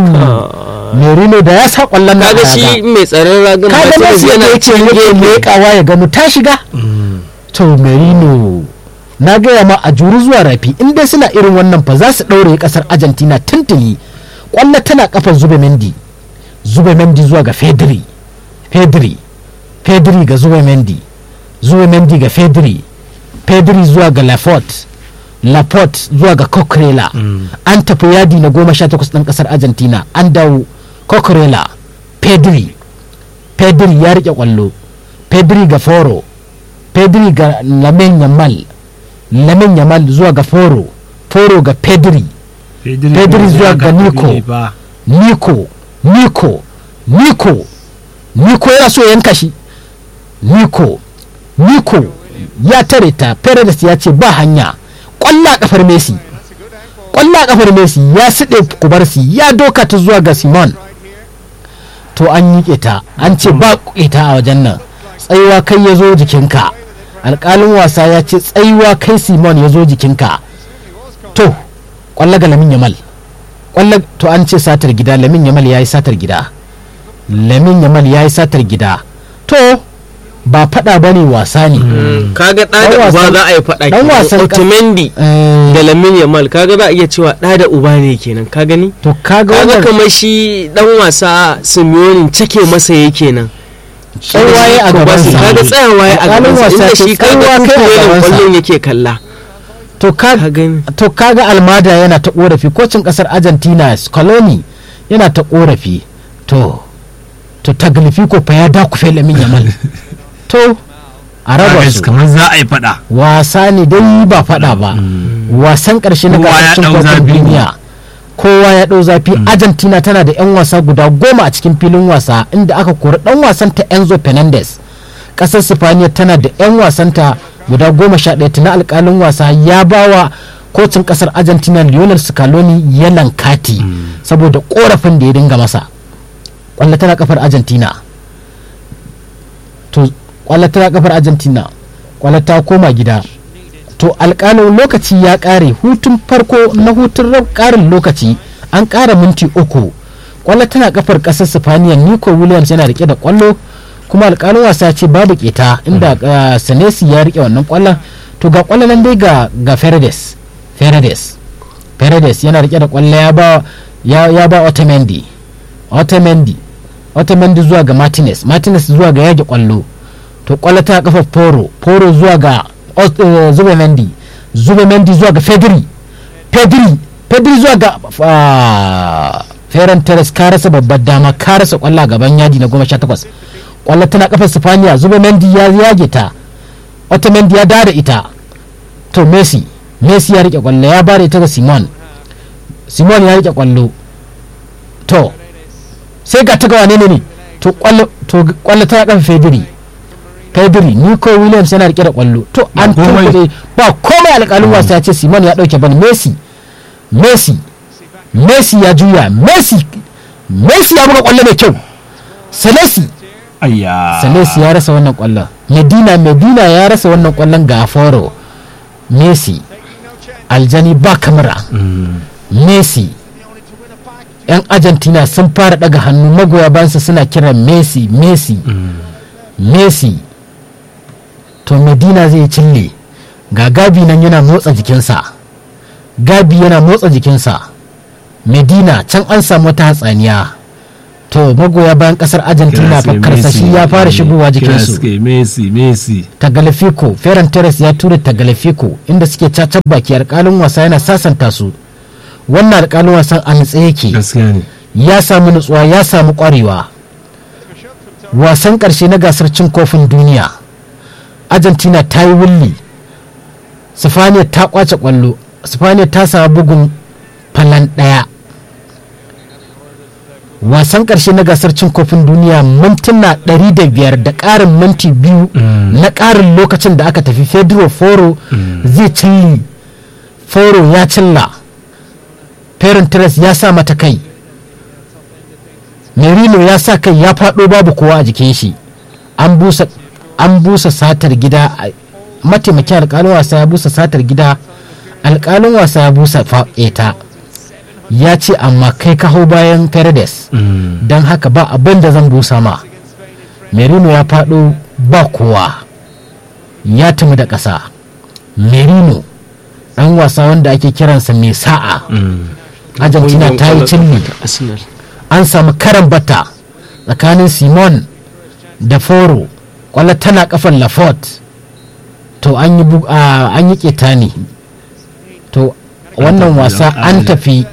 S1: merino da ya sa kwallon na
S2: kaga shi mai tsaron ragan
S1: kaga
S2: Martinez
S1: Messi
S2: yana
S1: yana ce
S2: cikin
S1: yake
S2: gefe
S1: leƙawa ya gano ta shiga to merino na gaya ma a juri zuwa rafi in dai suna irin wannan fa za su ɗaure ƙasar argentina tuntuni kwallo tana kafar zube mendi zube mendi zuwa ga fedri fedri fedri ga zube mendi zube mendi ga fedri fedri zuwa ga laporte laporte zuwa ga coquerella an tafi yadi na goma sha takwas ɗan ƙasar argentina an dawo coquerella pedri pedri ya rike kwallo pedri ga foro pedri ga lamin yamal lamin yamal zuwa ga foro foro ga pedri Pedri zuwa ga Nico. Nico Nico Nico Nico yana so ya yanka shi Nico Nico ya tare ta Paredes ya ce ba hanya kwalla kafar Messi kwalla kafar Messi ya siɗe kubarsi ya doka ta zuwa ga Simon to an yi ta an ce ba ita a wajen nan tsayuwa kai ya zo jikinka alƙalin wasa ya ce tsayuwa kai Simon ya zo jikinka to kwallo ga lamin yamal kwallo to an ce satar gida lamin yamal ya yi satar gida lamin yamal ya yi satar gida to ba fada ba ne wasa ne
S2: kaga ɗa
S1: Dan
S2: da uba
S1: wasan-
S2: za a yi faɗa
S1: dan wasan
S2: kenan
S1: ƙas-
S2: Otamendi
S1: Eh,
S2: da Lamine Yamal kaga za a iya cewa ɗa da uba ne kenan ka gani
S1: to kaga
S2: kaga
S1: wannan
S2: kamar shi dan wasa Simeone cake masa yake nan
S1: tsawaye a gabansa
S2: kaga tsayawa ya a
S1: Alƙalin
S2: gabansa
S1: wasa
S2: inda
S1: ce
S2: shi kaga
S1: tsayawa kai a
S2: kukuwa
S1: gabansa.
S2: kwallon yake kalla
S1: to ka
S2: ka gani
S1: to kaga almada yana ta korafi kocin kasar argentina scaloni yana ta korafi to to taglifi ko fa ya dakufe lamin yamal to a raba su
S3: kamar za a yi fada
S1: wasa ne dai ba fada ba wasan karshe na
S3: Kowa ya
S1: gasar cin
S3: ɗau
S1: kofin
S3: zafi.
S1: duniya kowa ya ɗau zafi argentina tana da 'yan wasa guda goma a cikin filin wasa inda aka kori ɗan wasan ta enzo fernandez ƙasar sifaniya tana da 'yan wasanta guda goma sha ɗaya tuna alƙalin wasa ya bawa kocin ƙasar argentina lionel scaloni yalan kati saboda ƙorafin da ya dinga masa ƙwallo tana kafar argentina to ƙwallo tana kafar argentina ƙwallo ta koma gida to alƙalin lokaci ya ƙare hutun farko na hutun rab- ƙarin lokaci an ƙara minti uku ƙwallo tana kafar ƙasar sifaniya nico williams yana rike da ƙwallo kuma alƙalin wasa ya ce babu keta inda uh, senesi ya rike wannan ƙwallon to ga ƙwallon nan dai ga ga Ferredes Ferredes Ferredes yana rike da ƙwallo ya ba ya, ya ba Otamendi Otamendi Otamendi zuwa ga Martinez Martinez zuwa ga yage ƙwallo to ƙwallo ta kafa Poro Poro zuwa ga Ot- eh, Zubemendi Zubemendi zuwa ga Pedri Pedri Pedri zuwa ga ah, Ferran Torres ka rasa babbar dama ka rasa ƙwallo a gaban yadi na goma sha takwas ƙwallo tana kafar Sifaniya Zubemendi ya yage ta Otamendi ya dada ita to Messi Messi ya rike ƙwallo ya bada ita ga Simon Simon ya rike ƙwallo to sai ga ta ga wane ne ne to kwallo to kwallo ta kan fediri fediri nico williams yana rike da kwallo to
S3: Ba
S1: an
S3: komai.
S1: tunkuɗe ba komai alƙalin wasa ya ce simon ya ɗauke bani messi messi messi ya juya messi messi ya buga kwallo mai kyau salesi
S3: ayya
S1: salesi ya rasa wannan kwallon medina medina ya rasa wannan kwallon ga foro messi aljani ba kamara messi yan argentina sun fara daga hannu magoya bayansa suna kiran messi messi messi to medina zai cille ga gabi nan yana motsa jikinsa gabi yana motsa jikinsa medina can an samu wata hatsaniya to magoya bayan kasar argentina fa karsashi ya fara shigowa jikinsu
S3: suke messi messi
S1: tagalefiko ferran torres ya tura tagalefiko inda suke cacar baki alkalin wasa yana sasanta su wannan alkalin wasan a nutse yake
S3: gaskiya ne
S1: ya samu nutsuwa ya samu kwarewa wasan karshe na gasar cin kofin duniya argentina ta yi wulli sifaniya ta kwace kwallo sifaniya ta samu bugun falan daya wasan karshe na gasar cin kofin duniya mintuna 500 da ƙarin minti biyu na ƙarin lokacin da aka tafi fedro foro zai cilli foro ya cilla Ferran Torres ya sa mata kai Merino ya sa kai ya faɗo babu kowa a jikin shi an busa an busa satar gida a- mataimakin alƙalin wasa ya busa satar gida alƙalin wasa ya busa ta ya ce amma kai ka hau bayan Paredes don haka ba abin da zan busa ma Merino ya faɗo ba kowa ya tumi da ƙasa Merino ɗan wasa wanda ake kiransa mai sa'a Argentina ta yi cilmi
S2: Arsenal.
S1: an samu karan bata tsakanin simon da foro kwallo tana kafan lafort to an yi bu- a- an yi ketani to wannan
S3: tafi
S1: wasa
S3: da
S1: an
S3: ƙari.
S1: tafi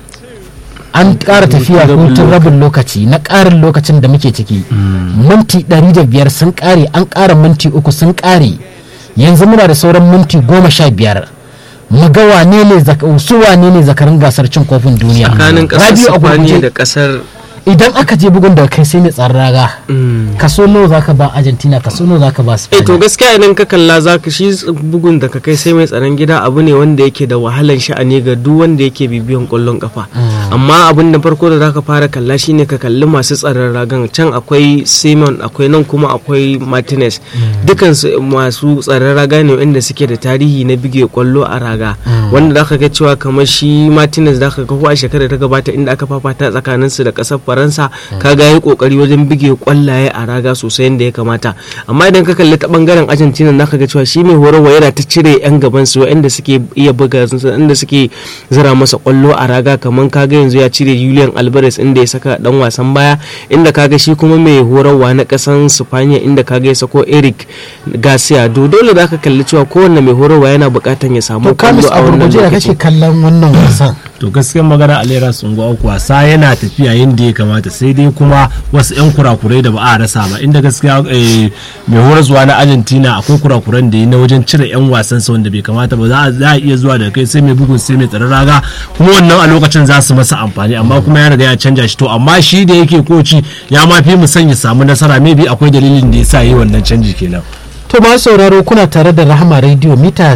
S1: an ƙara tafiya
S2: rabin
S1: hutun rabin lokaci na ƙarin lokacin da muke ciki minti 105 sun ƙare an ƙara minti uku sun ƙare yanzu muna da sauran minti goma sha biyar mu ga wane ne zaka- su wane ne zakarin gasar cin kofin duniya
S2: tsakanin kasar
S1: Rabiu a
S2: Spaniya
S1: gurguje.
S2: da kasar
S1: idan aka je bugun da kai sai mai tsaron raga kaso nawa zaka ba argentina kaso nawa zaka ba
S2: eh to
S1: spain
S2: gaskiya idan ka kalla zaka shi bugun da ka kai sai mai tsaron gida abu ne wanda yake da wahalan sha'ani ga duk wanda yake bibiyan kwallon kafa amma abin da farko da zaka fara kalla shine ka kalli masu tsaron ragan can akwai Simon akwai nan kuma akwai Martinez dukan su masu tsaron raga ne wanda suke da tarihi na bige kwallo a raga wanda zaka ga cewa kamar shi Martinez zaka ga ko a shekarar ta gabata inda aka fafata tsakanin su da kasar Faransa kaga yayi kokari wajen bige kwallaye a raga sosai yadda ya kamata amma idan ka kalli ta bangaren Argentina zaka ga cewa shi mai horarwa yana ta cire yan gaban su wanda suke iya buga inda suke zira masa kwallo a raga kamar kaga yanzu ya cire Julian Alvarez inda ya saka dan wasan baya inda kaga shi kuma mai horarwa na kasan Spaniya inda kaga ya sako Eric Garcia do dole zaka kalli cewa kowanne mai horarwa yana bukatan ya samu
S1: to kamis
S2: kwallo
S1: a
S2: a wannan
S1: gurguje da
S2: lokaci
S1: kake kallon wannan wasan
S3: to gaskiyar magana alera sungo wasa yana tafiya yadda ya kamata sai dai kuma wasu 'yan kurakurai da ba a rasa ba inda gaskiya eh, mai horaswa na argentina akwai kurakuran da yi na wajen cire 'yan wasan sa wanda bai kamata ba za a- za a iya zuwa da kai sai mai bugun sai mai tsaron raga kuma wannan a lokacin za su masa amfani amma kuma ya riga ya canja shi to amma shi da yake koci ya ma fi mu son ya samu nasara maybe akwai dalilin da ya sa yi wannan canji kenan
S1: to ma sauraro kuna tare da rahama radio mita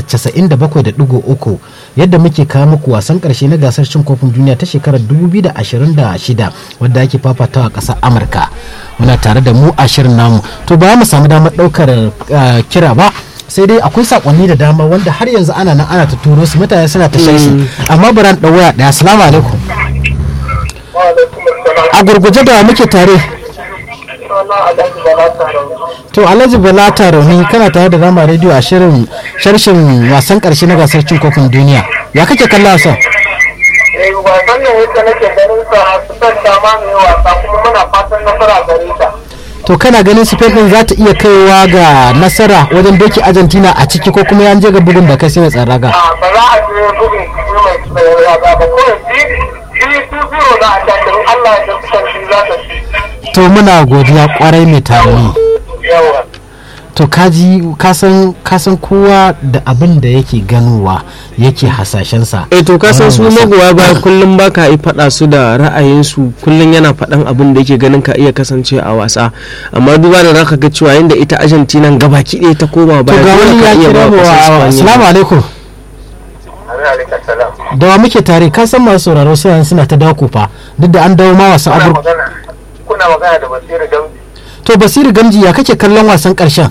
S1: 97.3 yadda muke kawo muku wasan karshe na gasar cin kofin duniya ta shekarar 2026 wadda ake fafatawa a ƙasar amurka muna tare da mu a shirin namu to ba mu samu damar ɗaukar eh, kira ba sai dai akwai sakonni da dama wanda har yanzu ana nan ana ta turo su mutane suna ta sharhi amma bari an ɗau waya ɗaya assalamu alaikum a gurguje da muke tare to alhaji bala tarauni kana tare da rama radio a shirin sharshin wasan karshe na gasar cin kofin duniya ya kake kalla wasan
S4: eh wasan ne yadda nake ganin sa su san dama mai wasa kuma muna fatan nasara gare ta
S1: to kana ganin spain din za ta iya kaiwa ga nasara wajen doki argentina a ciki ko kuma yan je ga bugun da kai sai mai tsaraga
S4: a ba za a je bugun su mai tsayarwa ba ba kawai bi bi su zero na a can Allah ya san shi za ta ci
S1: to muna godiya kwarai mai tarauni
S4: yawa
S1: to kaji kasan kasan kowa da abin da yake ganowa yake hasashensa
S2: eh to ka san su
S1: Wannan wasa.
S2: magoya baya kullum baka yi faɗa su da ra'ayinsu kullum yana faɗan abin da yake ganin ka iya kasance a wasa amma duba da zaka ga cewa yanda ita Argentina gabaki ɗaya ta koma
S1: to
S2: baya
S1: ga
S2: dole
S1: wani
S2: ka
S1: ya
S2: iya
S1: kira
S2: ba
S1: mu
S2: ƙasar
S1: wa
S2: Spaniya.
S1: assalamu alaikum
S4: alaikum salam
S1: da wa muke tare ka san masu sauraro suna suna ta dako fa duk da an dawo ma wasan
S4: kuna
S1: abur
S4: magana kuna magana da basiru gamji
S1: to basiru gamji ya kake kallon wasan karshen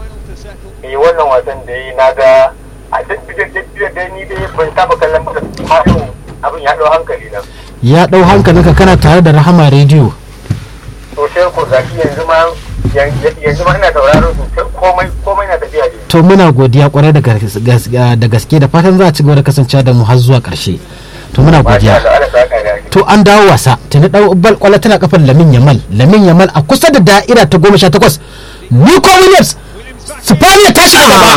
S4: eh wannan wasan da yi na ga a duk da dai ni dai ban saba kallon ba amma yau abin ya dau hankali na
S1: ya dau hankalinka kana tare da rahama rediyo
S4: to sai ko zaki yanzu ma yanzu ma ina tauraron su komai komai na tafiya ne
S1: to muna godiya kwarai da gas- gas- da gaske da fatan za a ci gaba da kasancewa da mu har zuwa karshe to muna
S4: masha
S1: godiya
S4: Allah Allah saka da ni
S1: to an dawo wasa tuni dau bal kwallo tana kafan lamin yamal lamin yamal a kusa da da'ira ta goma sha takwas nico williams spaniya ta shiga gaba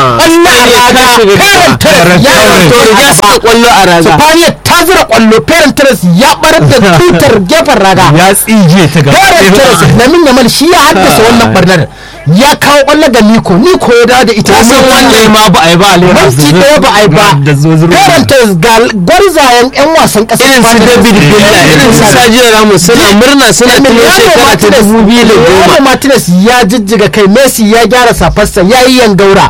S2: Spaniya ta
S1: kwallo a
S2: shiga
S1: raga
S2: gaba.
S1: Ferran
S2: Ya to riga suka kwallo a raga
S1: Torres ya shiga gaba. spaniya ta zura kwallo Ferran Torres ya barar da tutar gefen raga
S3: ya tsige ta gaba
S1: Ferran Torres lamin yamal shi ya haddasa wannan barnar ya kawo kwallo ga nico nico ya dawo da ita
S3: san wanda ya ma ba a yi ba a lera
S1: minti ɗaya ba a yi ba
S3: da zozuru
S1: Ferran Torres ga gwarzayen 'yan wasan ƙasar
S2: irin su
S1: Spaniya.
S2: David Villa irin su Sergio Ramos suna murna suna tuno shekara ta dubu biyu da goma
S1: Emiliano Martinez ya jijjiga kai Messi ya gyara safarsa ya yi yangaura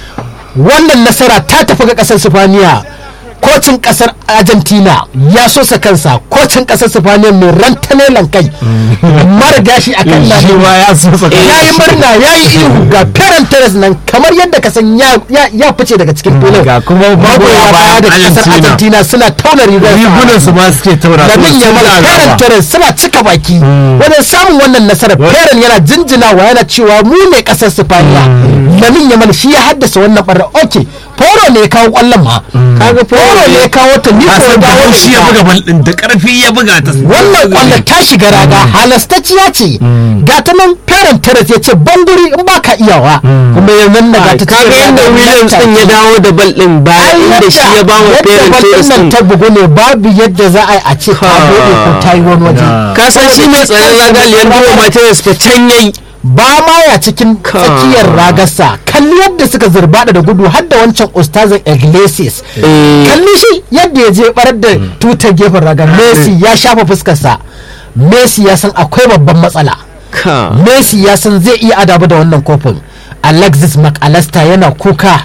S1: wannan nasara ta tafi ga kasar Sifaniya kocin kasar Argentina ya sosa kansa kocin kasar Sifaniya mai rantanelan kai mara gashi a kan
S3: shi ma ya so saka
S1: ya yi murna ya yi ihu ga Ferran Torres nan kamar yadda ka san ya ya- ya fice daga cikin filin
S3: ga kuma
S1: magoya baya da kasar
S3: Argentina
S1: Argentina suna tauna rigar
S3: rigunan su ma suke taura
S1: da min yamal Ferran Torres suna cika baki wajen samun wannan nasarar Ferran yana jinjinawa yana cewa mu ne kasar Sifaniya Lamin Yamal shi ya haddasa wannan barra okay Foro ne ya kawo kwallon ma kaga Foro ne ya kawo ta ni ko
S3: san
S1: dawo
S3: da
S1: da
S3: shi ya
S1: ita.
S3: buga bal din da karfi ya buga ta
S1: wannan kwallon ta shiga raga halastacciya ce ga ta nan Ferran Torres ya ce banguri in baka iyawa kuma ya nan ga ta
S2: kaga yadda Williams din ya dawo da bal din baya inda shi ya ba wa Ferran Torres
S1: nan
S2: din
S1: ta bugu ne babu yadda za a yi a ce ta dode ko ta yi wani waje
S2: ka san shi mai tsaron raga Leandro Martinez fa can yayi
S1: ba ma ya cikin
S2: Ka-
S1: tsakiyar ragarsa kalli yadda suka zurbada da gudu har da wancan ustazin iglesias
S2: Eh.
S1: kalli shi yadda ya je barar da tutar gefen ragar messi ya shafa fuskarsa messi ya san akwai babban matsala
S2: ka
S1: messi ya san zai iya adabu da wannan kofin alexis mcallister yana kuka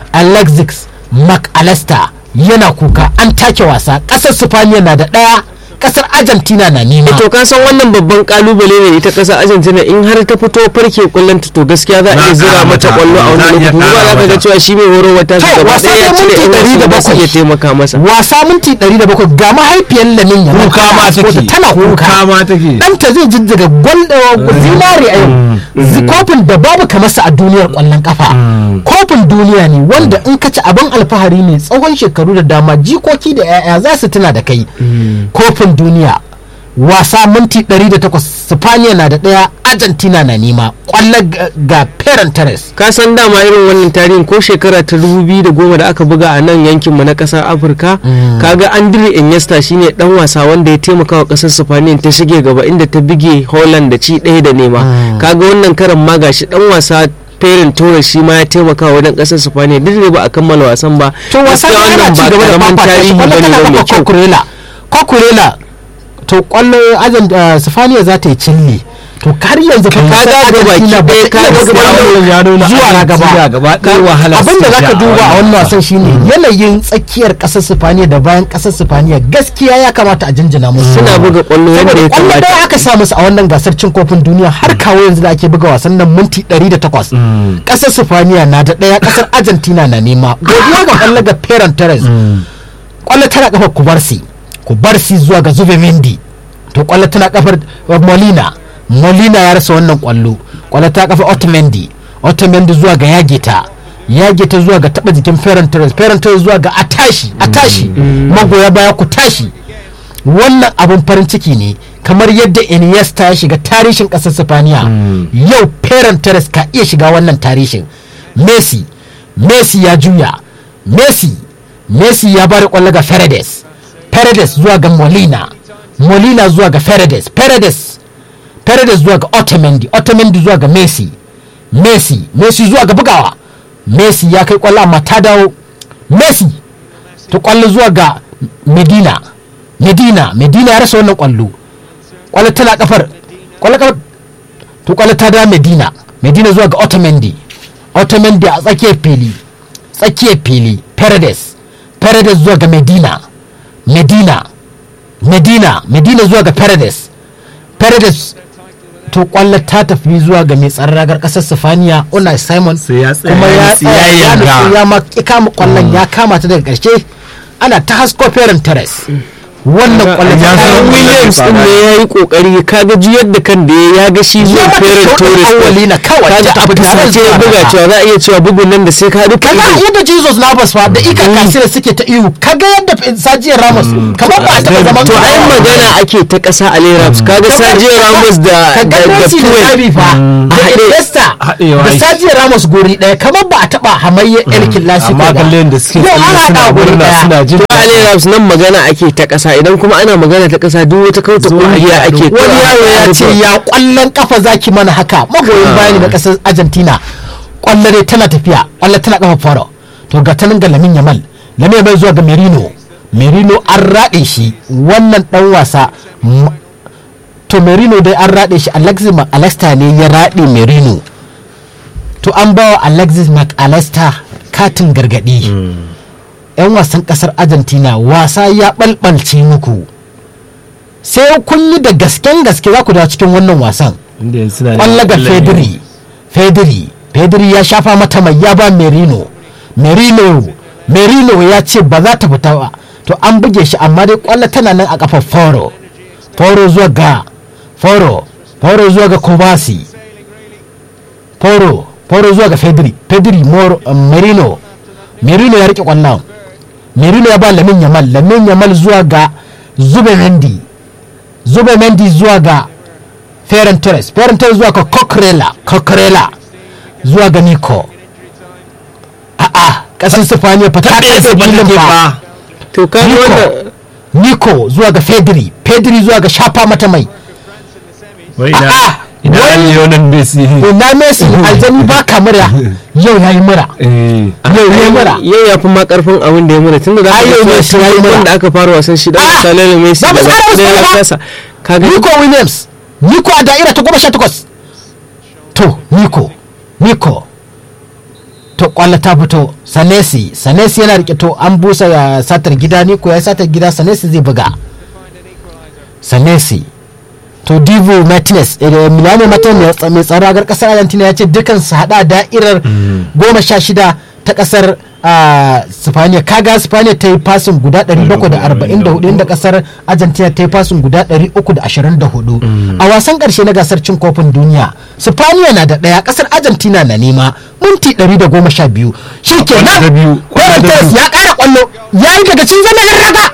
S1: alexis mcallister yana kuka an take wasa ƙasar sifaniya na da ɗaya ƙasar argentina na nema
S2: to ka san wannan babban kalubale ne ita kasar Argentina in har ta fito farke kullun ta to gaskiya za a iya
S3: Za a
S2: zira
S3: ƙara
S2: mata
S3: mata.
S2: kwallo a
S3: Za a
S2: wani
S3: iya
S2: lokaci ba za
S3: ƙara
S2: ka ga
S3: mata.
S2: cewa shi mai horo wata
S1: To,
S2: shi gaba
S1: wasa
S2: ɗaya ya
S1: dai
S2: cire
S1: minti
S2: yan wasu da su
S1: 107.
S2: iya taimaka masa
S1: wasa minti 700 ga mahaifiyar lamin ya
S3: kuka ma take
S1: tana kuka
S3: kuka ma take
S1: ɗanta zai jijjiga gwal zinari a yau Zi- kofin da babu kamar sa a duniyar ƙwallon kafa kofin duniya ne wanda in ka ci abin alfahari ne tsawon shekaru da dama jikoki da 'ya'ya za su tuna da kai kofin duniya wasa minti 108 Spaniya na da ɗaya Argentina na nema ƙwallon ga- ga Ferran Torres
S2: ka san dama irin wannan tarihin ko shekara ta 2010 da aka buga a nan yankin mu na kasar Afirka kaga Andre Iniesta shine dan wasa wanda ya taimaka wa kasar Spain ta shige gaba inda ta bige Holland da ci ɗaya da nema kaga wannan karan ma gashi dan wasa Ferran Torres shi ma ya taimaka wa wajen kasar Spain duk da ba a kammala wasan ba
S1: to wasan
S2: Gaskiya
S1: yana
S2: wannan
S1: ci
S2: ba
S1: gaba da
S2: karamin
S1: fafata shi
S2: tarihi
S1: kwallo
S2: bane
S1: tana
S2: ba mai
S1: kafa
S2: kyau
S1: kokurela kokurela to kwallo azan sifaniya za ta yi cilli to har yanzu fa
S2: Ka
S1: kasar
S2: ga gaba
S1: Argentina
S2: ki
S1: ba
S2: ɗaya
S1: ta
S2: ka
S1: iya
S2: ga
S1: buga
S2: gaba
S1: kwallo
S3: ya nuna
S1: zuwa na
S3: Argentina
S1: gaba
S3: gaba ɗaya wahala
S1: abin da
S3: suka
S1: zaka
S3: sha a
S1: duba a
S3: wannan
S1: wannan wasan shine yanayin tsakiyar kasar sifaniya da bayan kasar sifaniya gaskiya ya kamata a jinjina musu
S2: Suna buga kwallo yadda
S1: saboda
S2: ya
S1: kwallo
S2: kamata.
S1: ɗaya aka sa musu a wannan gasar cin kofin duniya har kawo yanzu da ake buga wasan nan minti 108 kasar sifaniya na da ɗaya kasar argentina na nema godiya ga kwallo ga Ferran Torres kwallo tana kafar kubarsi kubarsi zuwa ga zube mendi to kwallo tana kafar uh, molina molina ya rasa wannan kwallo kwallo ta kafar otamendi otamendi zuwa ga yageta yageta zuwa ga taba jikin ferran torres ferran torres zuwa ga atashi atashi magoya baya ku tashi wannan abin farin ciki ne kamar yadda iniesta ya shiga tarihin kasar sifaniya yau ferran torres ka iya shiga wannan tarihin messi messi ya juya messi messi ya bada kwallo ga Paredes Paredes zuwa ga molina molina zuwa ga Paredes Paredes Paredes zuwa ga otamendi otamendi zuwa ga messi messi messi zuwa ga bugawa messi ya kai kwallo amma ta dawo messi ta kwallo zuwa ga medina medina medina ya rasa wannan kwallo kwallo tana kafar kwallo kafar to kwallo ta dawo medina medina zuwa ga otamendi otamendi a tsakiyar fili tsakiyar fili paredes paredes zuwa ga medina medina medina medina zuwa ga paredes paredes to kwallo ta tafi zuwa ga mai tsaron ragar kasar sifaniya una simon
S3: Sai ya tsaya
S1: kuma
S3: ya
S1: ya
S3: nutsu, ya
S1: tsaya ya
S3: yarda.
S1: nutsu, ya ma ya kama kwallon ya kama ta daga karshe ana ta hasko feren teres wannan kwallon
S3: ya
S1: ta
S3: zama
S1: kawo
S2: Williams din ne ya yi kokari kaga juyar da kan da ya ga shi zuwa
S1: mata
S2: Ferran
S1: kyautar
S2: Torres
S1: awwali na kawai
S2: kaga
S1: ta
S2: a
S1: abu da
S2: fusace ya
S1: zai
S2: buga
S1: fara.
S2: cewa za a iya cewa bugun nan da sai ka duka
S1: kaga
S2: ido
S1: yadda jesus navas fa da ika kasira suke ta ihu kaga yadda sajiyar ramos kamar ba a taɓa zaman
S2: to ai magana ake ta ƙasa a Rams kaga Sergio Ramos da
S1: ka
S2: da
S1: ga
S2: da
S1: Messi da
S2: Puel
S1: Xavi fa da
S2: haɗe.
S1: Iniesta
S3: Haɗewa
S1: da
S3: yake.
S1: Sergio Ramos guri ɗaya kamar ba a taɓa hamayyar El Clasico
S3: amma
S1: ba
S3: kallon da suke
S1: yau an
S3: tsalle suna
S1: haɗa guri
S3: murna
S1: ɗaya
S3: suna jin
S2: to a Rams nan magana ake ta ƙasa idan kuma ana magana ta ƙasa duk wata kauta
S3: Zuwa
S2: kungiya
S3: ya
S2: ake
S3: haɗu.
S1: wani yaro ya ce ya kwallon kafa zaki mana haka magoyin bayani na kasar argentina kwallo dai tana tafiya kwallo tana kafa faro to ga tanin ga lamin yamal lamin yamal zuwa ga merino merino an raɗe shi wannan dan wasa m- to merino dai an raɗe shi alexis mcallister ne ya raɗe merino to an bawa alexis mcallister katin gargaɗi 'yan wasan kasar argentina wasa ya ɓalɓalce muku sai kun yi da gasken gaske za ku dawo cikin wannan wasan
S3: inda yanzu suna
S1: kwallo ga fedri fedri fedri ya shafa mata mai ya ba merino merino merino ya ce ba za ta fita ba to an buge shi amma dai kwallo tana nan a kafar foro foro zuwa ga foro foro zuwa ga kobasi foro foro zuwa ga fedri fedri moro um, merino merino ya rike kwallon merino ya ba lamin yamal lamin yamal zuwa ga zube mendi zube mendi zuwa ga Ferran Torres Ferran Torres zuwa ga Coquerella Coquerella zuwa ga Nico a'a kasar Sifaniya fa ta ɗaya da filin fa
S2: to kaga
S1: Nico
S2: wannan
S1: Nico zuwa ga Pedri Pedri zuwa ga shafa mata mai
S3: wai
S1: A'a,
S3: ina ina
S1: wai-
S3: Lionel Messi
S1: ina Messi aljani ba ka mura yau yayi mura
S3: eh
S1: yau yayi mura
S2: yau ya fi ma karfin abin da ya mura tunda da
S1: Ai, yau
S2: aka
S1: Messi ya yi mura.
S2: da aka fara wasan shi da
S1: Ah,
S2: misalin Messi
S1: ba mu
S2: da
S1: tsara wasu
S2: da
S1: ba.
S2: kasa kaga
S1: Nico Williams Nico a da'ira ta goma sha takwas to Nico Nico to kwallo ta fito Sanesi Sanesi yana rike to an busa ya satar gida Nico ya satar gida Sanesi zai buga Sanesi to Divo Martinez eh, Milano Martinez mai tsaro a kasar Argentina ya ce dukan su hada da'irar goma sha shida ta kasar ah, Spaniya kaga Spaniya ta yi fasin guda 744 inda kasar Argentina ta yi fasin guda 324 a wasan karshe na gasar cin kofin duniya Spaniya na da daya kasar Argentina na nema minti 112 shi ke
S3: Kwallo da biyu,
S1: nan
S3: kwallo da biyu.
S1: ya kara kwallo ya yi daga cin zama yan raga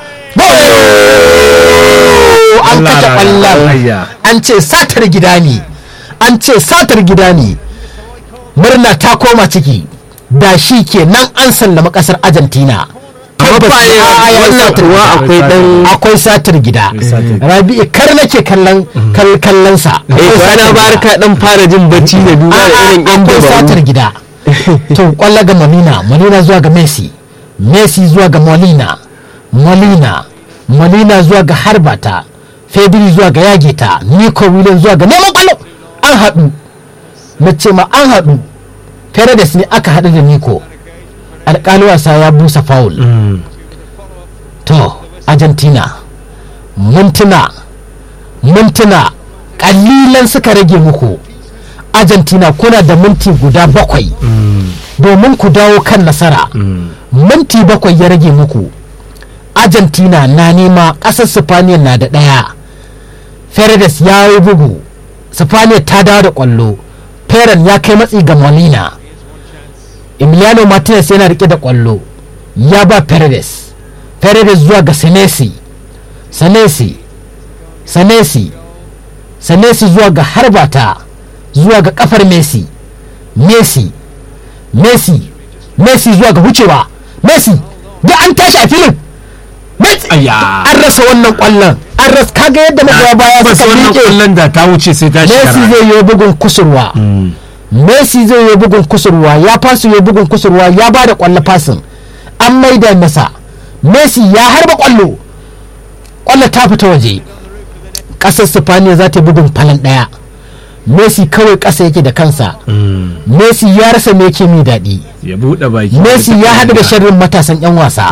S1: an
S3: Allah
S1: kashe
S3: raya,
S1: kwallon
S3: ayya.
S1: an ce satar gida ne an ce satar gida ne murna ta koma ciki da shi ke nan an sallama kasar argentina
S2: amma fa
S1: Tabbas,
S2: ne
S1: a, ya yi
S2: wannan
S1: satar
S2: kuwa
S1: gida.
S2: akwai dan
S1: akwai satar gida
S3: satar gida.
S1: rabi'u kar nake kallon kal- kallon sa
S2: eh
S1: Akwai
S2: kwana
S1: satar
S2: bar
S1: gida.
S2: ka dan fara jin bacci da duba da
S1: A'a,
S2: irin yan
S1: akwai satar
S2: dabaru
S1: gida to kwallo ga molina molina zuwa ga messi messi zuwa ga molina molina molina zuwa ga harbata fedri zuwa ga yageta nico williams zuwa ga neman kwallo an haɗu na ce ma an haɗu Paredes ne aka haɗu da nico alƙali wasa ya busa foul to argentina mintuna mintuna ƙalilan suka rage muku argentina kuna da minti guda bakwai domin ku dawo kan nasara minti bakwai ya rage muku argentina na nema ƙasar spaniya na da ɗaya Fernandes ya yi bugu spaniya ta dawo da ƙwallo Ferran ya kai matsi ga molina emiliano martinez yana rike da ƙwallo ya ba Fernandes Fernandes zuwa ga senesi senesi senesi senesi zuwa ga harbata zuwa ga kafar messi messi messi messi zuwa ga wucewa messi da an tashi a filin messi
S3: Ayya.
S1: an rasa wannan kwallon an rasa kaga yadda magoya baya
S3: ba
S1: suka
S3: wannan
S1: miƙe
S3: kullun da ta wuce sai ta
S1: messi
S3: shekara
S1: zai yi bugun kusurwa messi zai yi bugun kusurwa ya fasu yi bugun kusurwa ya ba da kwallo fasin an maida masa messi ya harba kwallo kwallo ta fita waje ƙasar sifaniya za ta yi bugun falon ɗaya messi kawai ƙasa yake da kansa messi ya rasa me yake mai daɗi
S3: ya buɗe baki
S1: messi ya haɗu da sharrin matasan 'yan wasa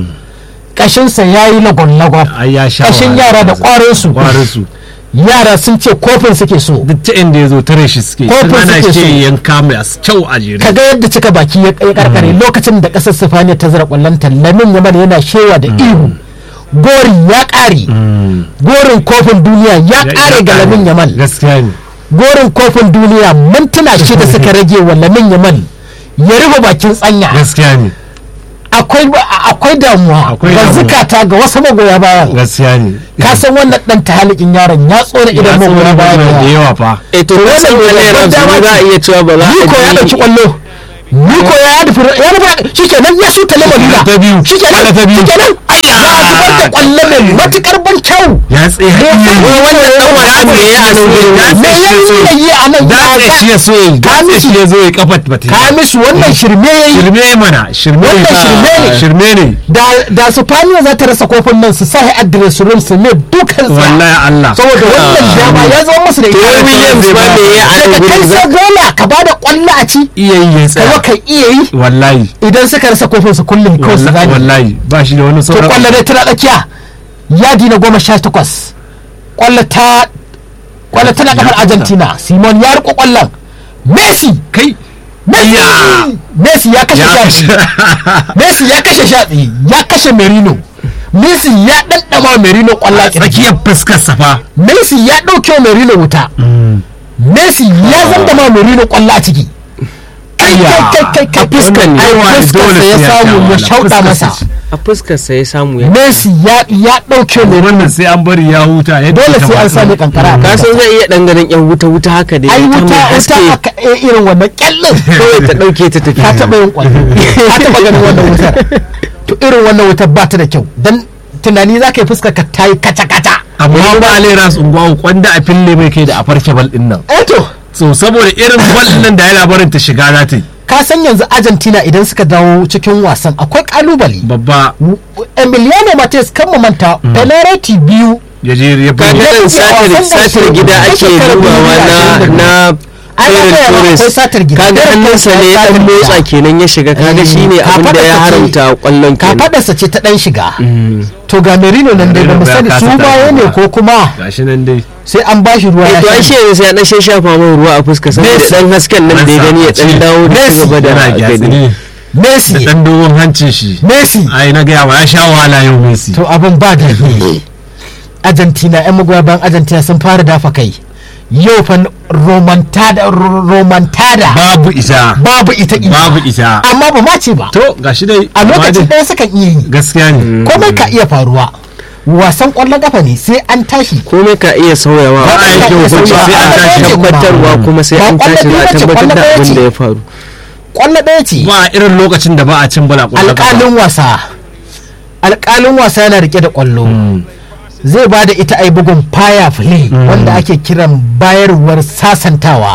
S1: ƙashinsa ya yi lagon-lagon
S3: ai ya sha
S1: ƙashin
S3: wahala.
S1: yara da ƙwarinsu
S3: kwarinsu
S1: yara sun ce kofin suke so
S3: duk ta inda ya zo tare shi suke
S1: Kofin
S3: sun ana
S1: suke so.
S3: shi yanka mai as kyau a jere
S1: kaga yadda cika baki ya ya karkare lokacin da ƙasar sifaniya ta zara ƙwallonta lamin yaman yana shewa da ihu gori ya ƙare gorin kofin duniya ya ƙare ga lamin yaman
S3: gaskiya ne
S1: gorin kofin duniya mintuna shida suka rage wa lamin yaman ya rufe bakin tsanya
S3: gaskiya ne
S1: akwai akwai damuwa
S3: Akwai
S1: ga
S3: damuwa.
S1: zukata ga wasu magoya bayan
S3: gaskiya ne
S1: ka san wannan dan tahalikin yaron ya tsora
S3: ya
S1: idan magoya
S3: tsoro
S1: bayan
S3: da
S1: yawa.
S3: yawa fa
S2: eh to
S1: wannan
S2: wannan
S1: bai
S2: wani
S1: da
S2: ramsu
S1: dama
S2: za a
S1: ce.
S2: iya cewa ba za a
S1: Niko ya
S2: ji-
S1: dauki kwallo Niko ya nufi ya nufi shikenan ya shuta lamarina
S3: ta biyu.
S1: shikenan
S3: Kwallo ta biyu.
S1: shikenan ya zubar da kwallo mai matukar ban kyau
S3: ya tsaye
S1: Me ya
S3: haƙi
S1: sa-
S2: wannan dan wasan me ya a nan gurin
S3: Ya
S1: me ya yi yi a nan
S3: da
S1: ya
S3: shi ya so ya
S1: Ka
S3: da
S1: mishi.
S3: shi ya zo ya kafa ba ta yi.
S1: Kamisu wannan shirme ya yi
S3: shirme mana shirme
S1: Wannan shirme ne.
S3: shirme ne
S1: da da su faniya za ta rasa kofin nan su sa address room su ne dukan sa
S3: wallahi Allah
S1: saboda wannan dama ya zama musu da
S2: to
S1: ita
S2: wai Williams ba me ya a nan
S1: daga kai
S2: gurin za
S1: sai gola ka bada kwallo a ci
S3: iya yi ya
S1: ka
S3: tsaya
S1: ka iya yi
S3: wallahi
S1: idan suka rasa kofin su kullum kawai su
S3: wallahi
S1: zane
S3: wallahi ba shi da wani
S1: to
S3: sauran
S1: kwallo dai tana tsakiya yadi na goma sha takwas kwallo ta kwallo tana kafar argentina simon ya riko kwallon messi
S3: kai
S1: messi
S3: Ya.
S1: messi ya kashe
S3: ya
S1: shafi messi ya kashe shafi ya kashe merino messi ya ɗanɗama merino kwallon kirji
S3: tsakiyar fuskar safa
S1: messi ya ɗauke wa merino wuta messi ya zandama merino kwallo a ciki kai kai kai kai kai
S2: fuskar ne.
S1: ai
S3: Dole
S1: fuskarsa
S3: sai
S1: ya
S3: ya
S1: samu
S3: sha
S1: ya
S3: wahala.
S1: shauɗa
S3: Fuskarsa
S1: masa
S3: ce.
S2: a fuskarsa ya samu ya
S1: messi ya ya ɗauke merino
S3: wannan sai an bari ya huta yadda
S1: dole
S3: ya
S1: sai an
S3: kamata.
S1: sami kankara a
S2: ka
S1: kansa.
S2: san zai iya dan ganin yan wuta wuta haka da
S1: ai
S2: ta
S1: wuta
S2: mai
S1: wuta
S2: haske
S1: aka eh, irin wannan kyallin
S2: kawai ta dauke ta tafi
S1: ka taɓa yin kwallo ka taɓa ganin wannan wutar to irin wannan wutar ba ta da kyau dan tunani za ka yi fuskar ka ta yi kaca kaca
S3: amma ba alera su ungwawo kwanda a fille mai kai da a farke bal din nan
S1: eh to
S3: so saboda irin bal din nan da ya labarin ta shiga za ta yi
S1: ka san yanzu argentina idan suka dawo cikin wasan akwai kalubale
S3: babba
S1: emiliano martinez kan mu manta penalty biyu
S3: ya je ya
S2: kaga
S3: buge
S2: dan satar satar gida ake dubawa na na
S1: Ai, na
S2: Ferran
S1: gaya ma
S2: Torres.
S1: akwai satar gida.
S2: kaga
S1: Ferran
S2: hannunsa
S1: Torres
S2: ne
S1: ya
S2: ya dan
S1: satar
S2: motsa
S1: gida.
S2: kenan ya shiga kaga shine abin da ya haramta kwallon kenan
S1: kafadarsa ce ta dan shiga to ga merino nan dai ba mu
S3: Merino ya
S1: sani
S3: kasa
S1: su baya
S3: tashi
S1: ne
S3: ba.
S1: ko kuma
S3: gashi nan dai
S1: sai an bashi ruwa
S2: eh
S1: ya
S2: to ai shi
S1: sha
S2: yanzu sai ya dan shafa mai ruwa a fuska saboda
S3: Messi.
S2: dan hasken nan da ya gani ya dan dawo da ci gaba da
S3: yana gyatsi
S2: gani
S3: ne da
S1: messi
S3: dan dogon hancin shi
S1: messi
S3: ai na gaya ma ya sha wahala yau Messi
S1: to abin ba da argentina yan magoya bayan argentina sun fara dafa kai yau fa romantada romantada
S3: babu ita
S1: babu ita ita
S3: babu ita
S1: amma ba ma ce ba
S3: to gashi dai
S1: a
S3: amma
S1: lokacin
S3: dai
S1: ɗaya sukan iya yi
S3: gaskiya ne
S1: komai ka iya faruwa wasan ƙwallon kafa ne sai an tashi
S2: komai ka iya sauyawa
S1: Ba
S2: a
S1: a
S2: yake
S1: iya
S2: hukunci
S1: sauyawa.
S2: sai an
S1: Ba
S2: tashi
S1: a iya
S2: tabbatarwa kuma sai
S1: Ba
S2: an
S1: kwallo
S2: tashi za a
S1: biyu ce,
S2: tabbatar
S1: kwallo
S2: da
S1: ɗaya
S2: abin
S1: ce.
S2: da ya faru
S1: ƙwallo ɗaya ce
S3: ba irin lokacin da ba a cin bala ƙwallon kafa.
S1: alƙalin wasa alƙalin wasa yana rike da ƙwallo zai ba da ita ai bugun fire play wanda ake kiran bayarwar sasantawa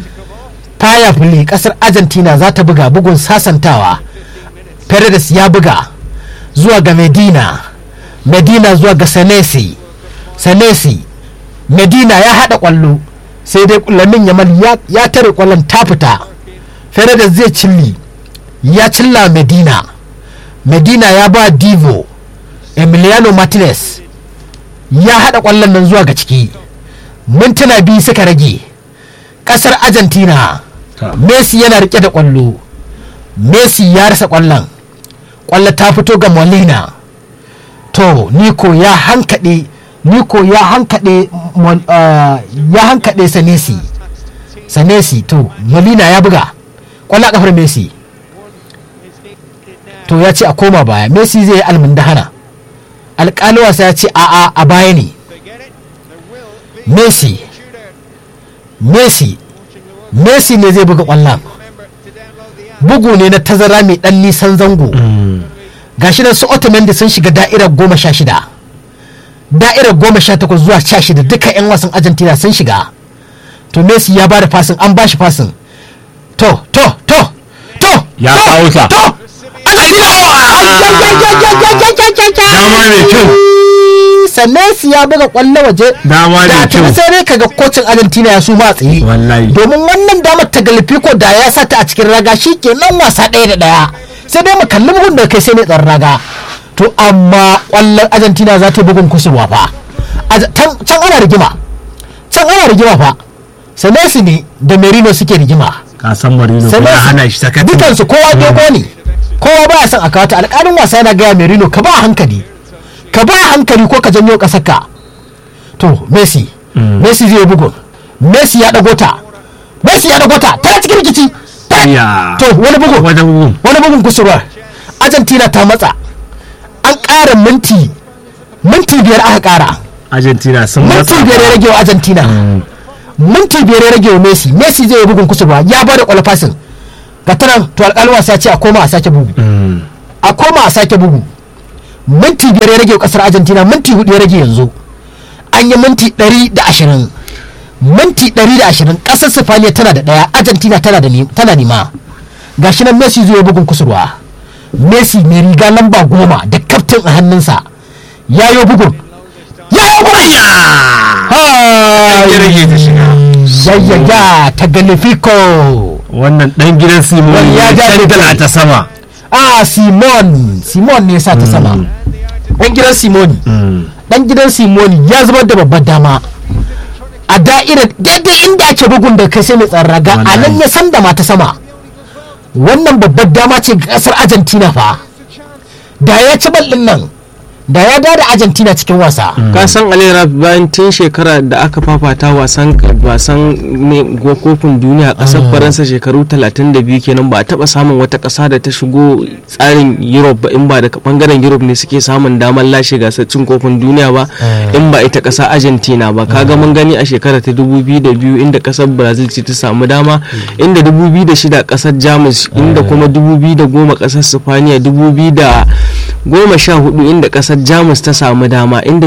S1: fire play ƙasar argentina za ta buga bugun sasantawa Paredes ya buga zuwa ga medina medina zuwa ga sanesi sanesi medina ya haɗa ƙwallo sai dai lamin yamal ya, ya tare ƙwallon ta fita Paredes zai cilli ya cilla medina medina ya ba divo emiliano martinez ya haɗa ƙwallon nan zuwa ga ciki mintuna biyu suka rage ƙasar argentina
S3: Ta.
S1: messi yana rike da ƙwallo messi ya rasa ƙwallon ƙwallo ta fito ga molina to niko ya hankaɗe niko ya hankaɗe Mol- ah, ya hankaɗe sanesi sanesi to molina ya buga ƙwallo a ƙafar messi to ya ce a koma baya messi zai yi almundahana alƙali wasa ya ce a'a a baya ne messi messi messi ne zai buga ƙwallon bugu ne na tazara mai ɗan nisan zango gashi nan su otamendi sun shiga da'irar goma sha shida da'irar goma sha takwas zuwa sha shida duka 'yan wasan argentina sun shiga to messi ya bada fasin an bashi fasin to to to to
S3: Ya
S1: to,
S3: kawo ta.
S1: to
S3: dama mai kyau
S1: sannan su ya buga kwallo waje
S3: Dama
S1: da
S3: mai
S1: ta
S3: kyau.
S1: sai dai kaga kocin argentina ya su ma tsaye
S3: Wallahi.
S1: domin wannan damar ta galifiko da ya sata a cikin raga shi ke nan wasa ɗaya da ɗaya sai dai mu kalli bugun da kai sai ne tsaron raga to amma kwallon argentina za ta yi bugun kusurwa fa A- tan- can ana rigima can ana rigima fa sanesi ne da merino suke rigima
S3: ka san marino ko ya
S1: sannan
S3: hana shi sakatin
S1: dukansu kowa dogo ne kowa baya son a kawo ta alƙalin wasa yana gaya merino ka ba hankali ka ba hankali ko ka janyo ƙasar ka to messi messi zai yi bugun messi ya ɗago ta messi ya ɗago ta tana cikin rikici Ta-
S3: Ya.
S1: to wani bugun
S3: wajen bugun
S1: wani bugun kusurwar argentina ta matsa an ƙara minti minti biyar aka ƙara
S3: argentina sun
S1: minti
S3: matsa
S1: biyar ya rage wa argentina minti biyar ya rage wa messi messi zai yi bugun kusurwa ya bada kwalfasin ga tanan to alƙalin wasa ya ce a koma a sake bugu a koma a sake bugu minti biyar ya rage wa ƙasar argentina minti hudu ya rage yanzu an yi minti ɗari da ashirin minti ɗari da ashirin ƙasar sifaniya tana da ɗaya argentina tana da ni- tana nima gashi nan messi zai yi bugun kusurwa messi mai riga lamba goma da kaftin a hannunsa ya yi bugun ya yi bugun
S3: ya rage ta shiga
S1: yayyaga ta galifico
S3: wannan dan gidan simon
S1: Wani ya
S3: ya
S1: ja
S3: tantala
S1: da
S3: ta sama
S1: ah simon simon ne ya sa ta sama dan gidan simoni dan gidan simoni ya zubar da babbar dama a da'irar daidai inda ake bugun da kai sai mai tsarraga a nan
S3: Wallahi.
S1: ya san da mata sama wannan babbar dama ce ga kasar argentina fa da ya ci bal din nan da ya da argentina cikin wasa
S2: ka san alera bayan tun shekara da aka fafata wasan wasan ne go- kofin duniya a kasar faransa shekaru 32 kenan ba a taba samun wata kasa da ta shigo tsarin europe ba in ba daga bangaren europe ne suke samun damar lashe gasar cin kofin duniya ba in ba ita kasa argentina ba kaga mun gani a shekara ta 2002 inda kasar brazil ce ta samu dama inda 2006 kasar jamus inda kuma 2010 kasar spaniya 2014 inda kasar jamus ta samu dama inda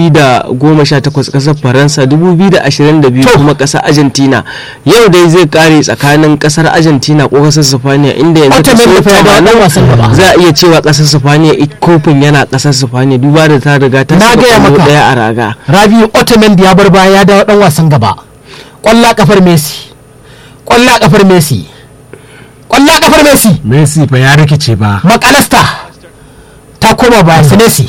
S2: 2018 kasar faransa 2022
S1: To.
S2: kuma kasar argentina yau dai zai kare tsakanin kasar argentina ko kasar spaniya inda yanzu
S1: Wata
S2: kaso
S1: mai nufa ya dawo
S2: 80
S1: dan wasan gaba.
S2: za a iya cewa kasar spaniya it- kofin yana kasar spaniya duba da ta riga ta
S1: Na
S2: saka
S1: gaya
S2: kwallo
S1: maka.
S2: daya a raga
S1: rabiu otamendi ya bar baya ya dawo dan wasan gaba kwalla kafar messi kwalla kafar messi kwalla kafar messi
S3: messi fa ya rikice ba
S1: makalasta ta koma baya senesi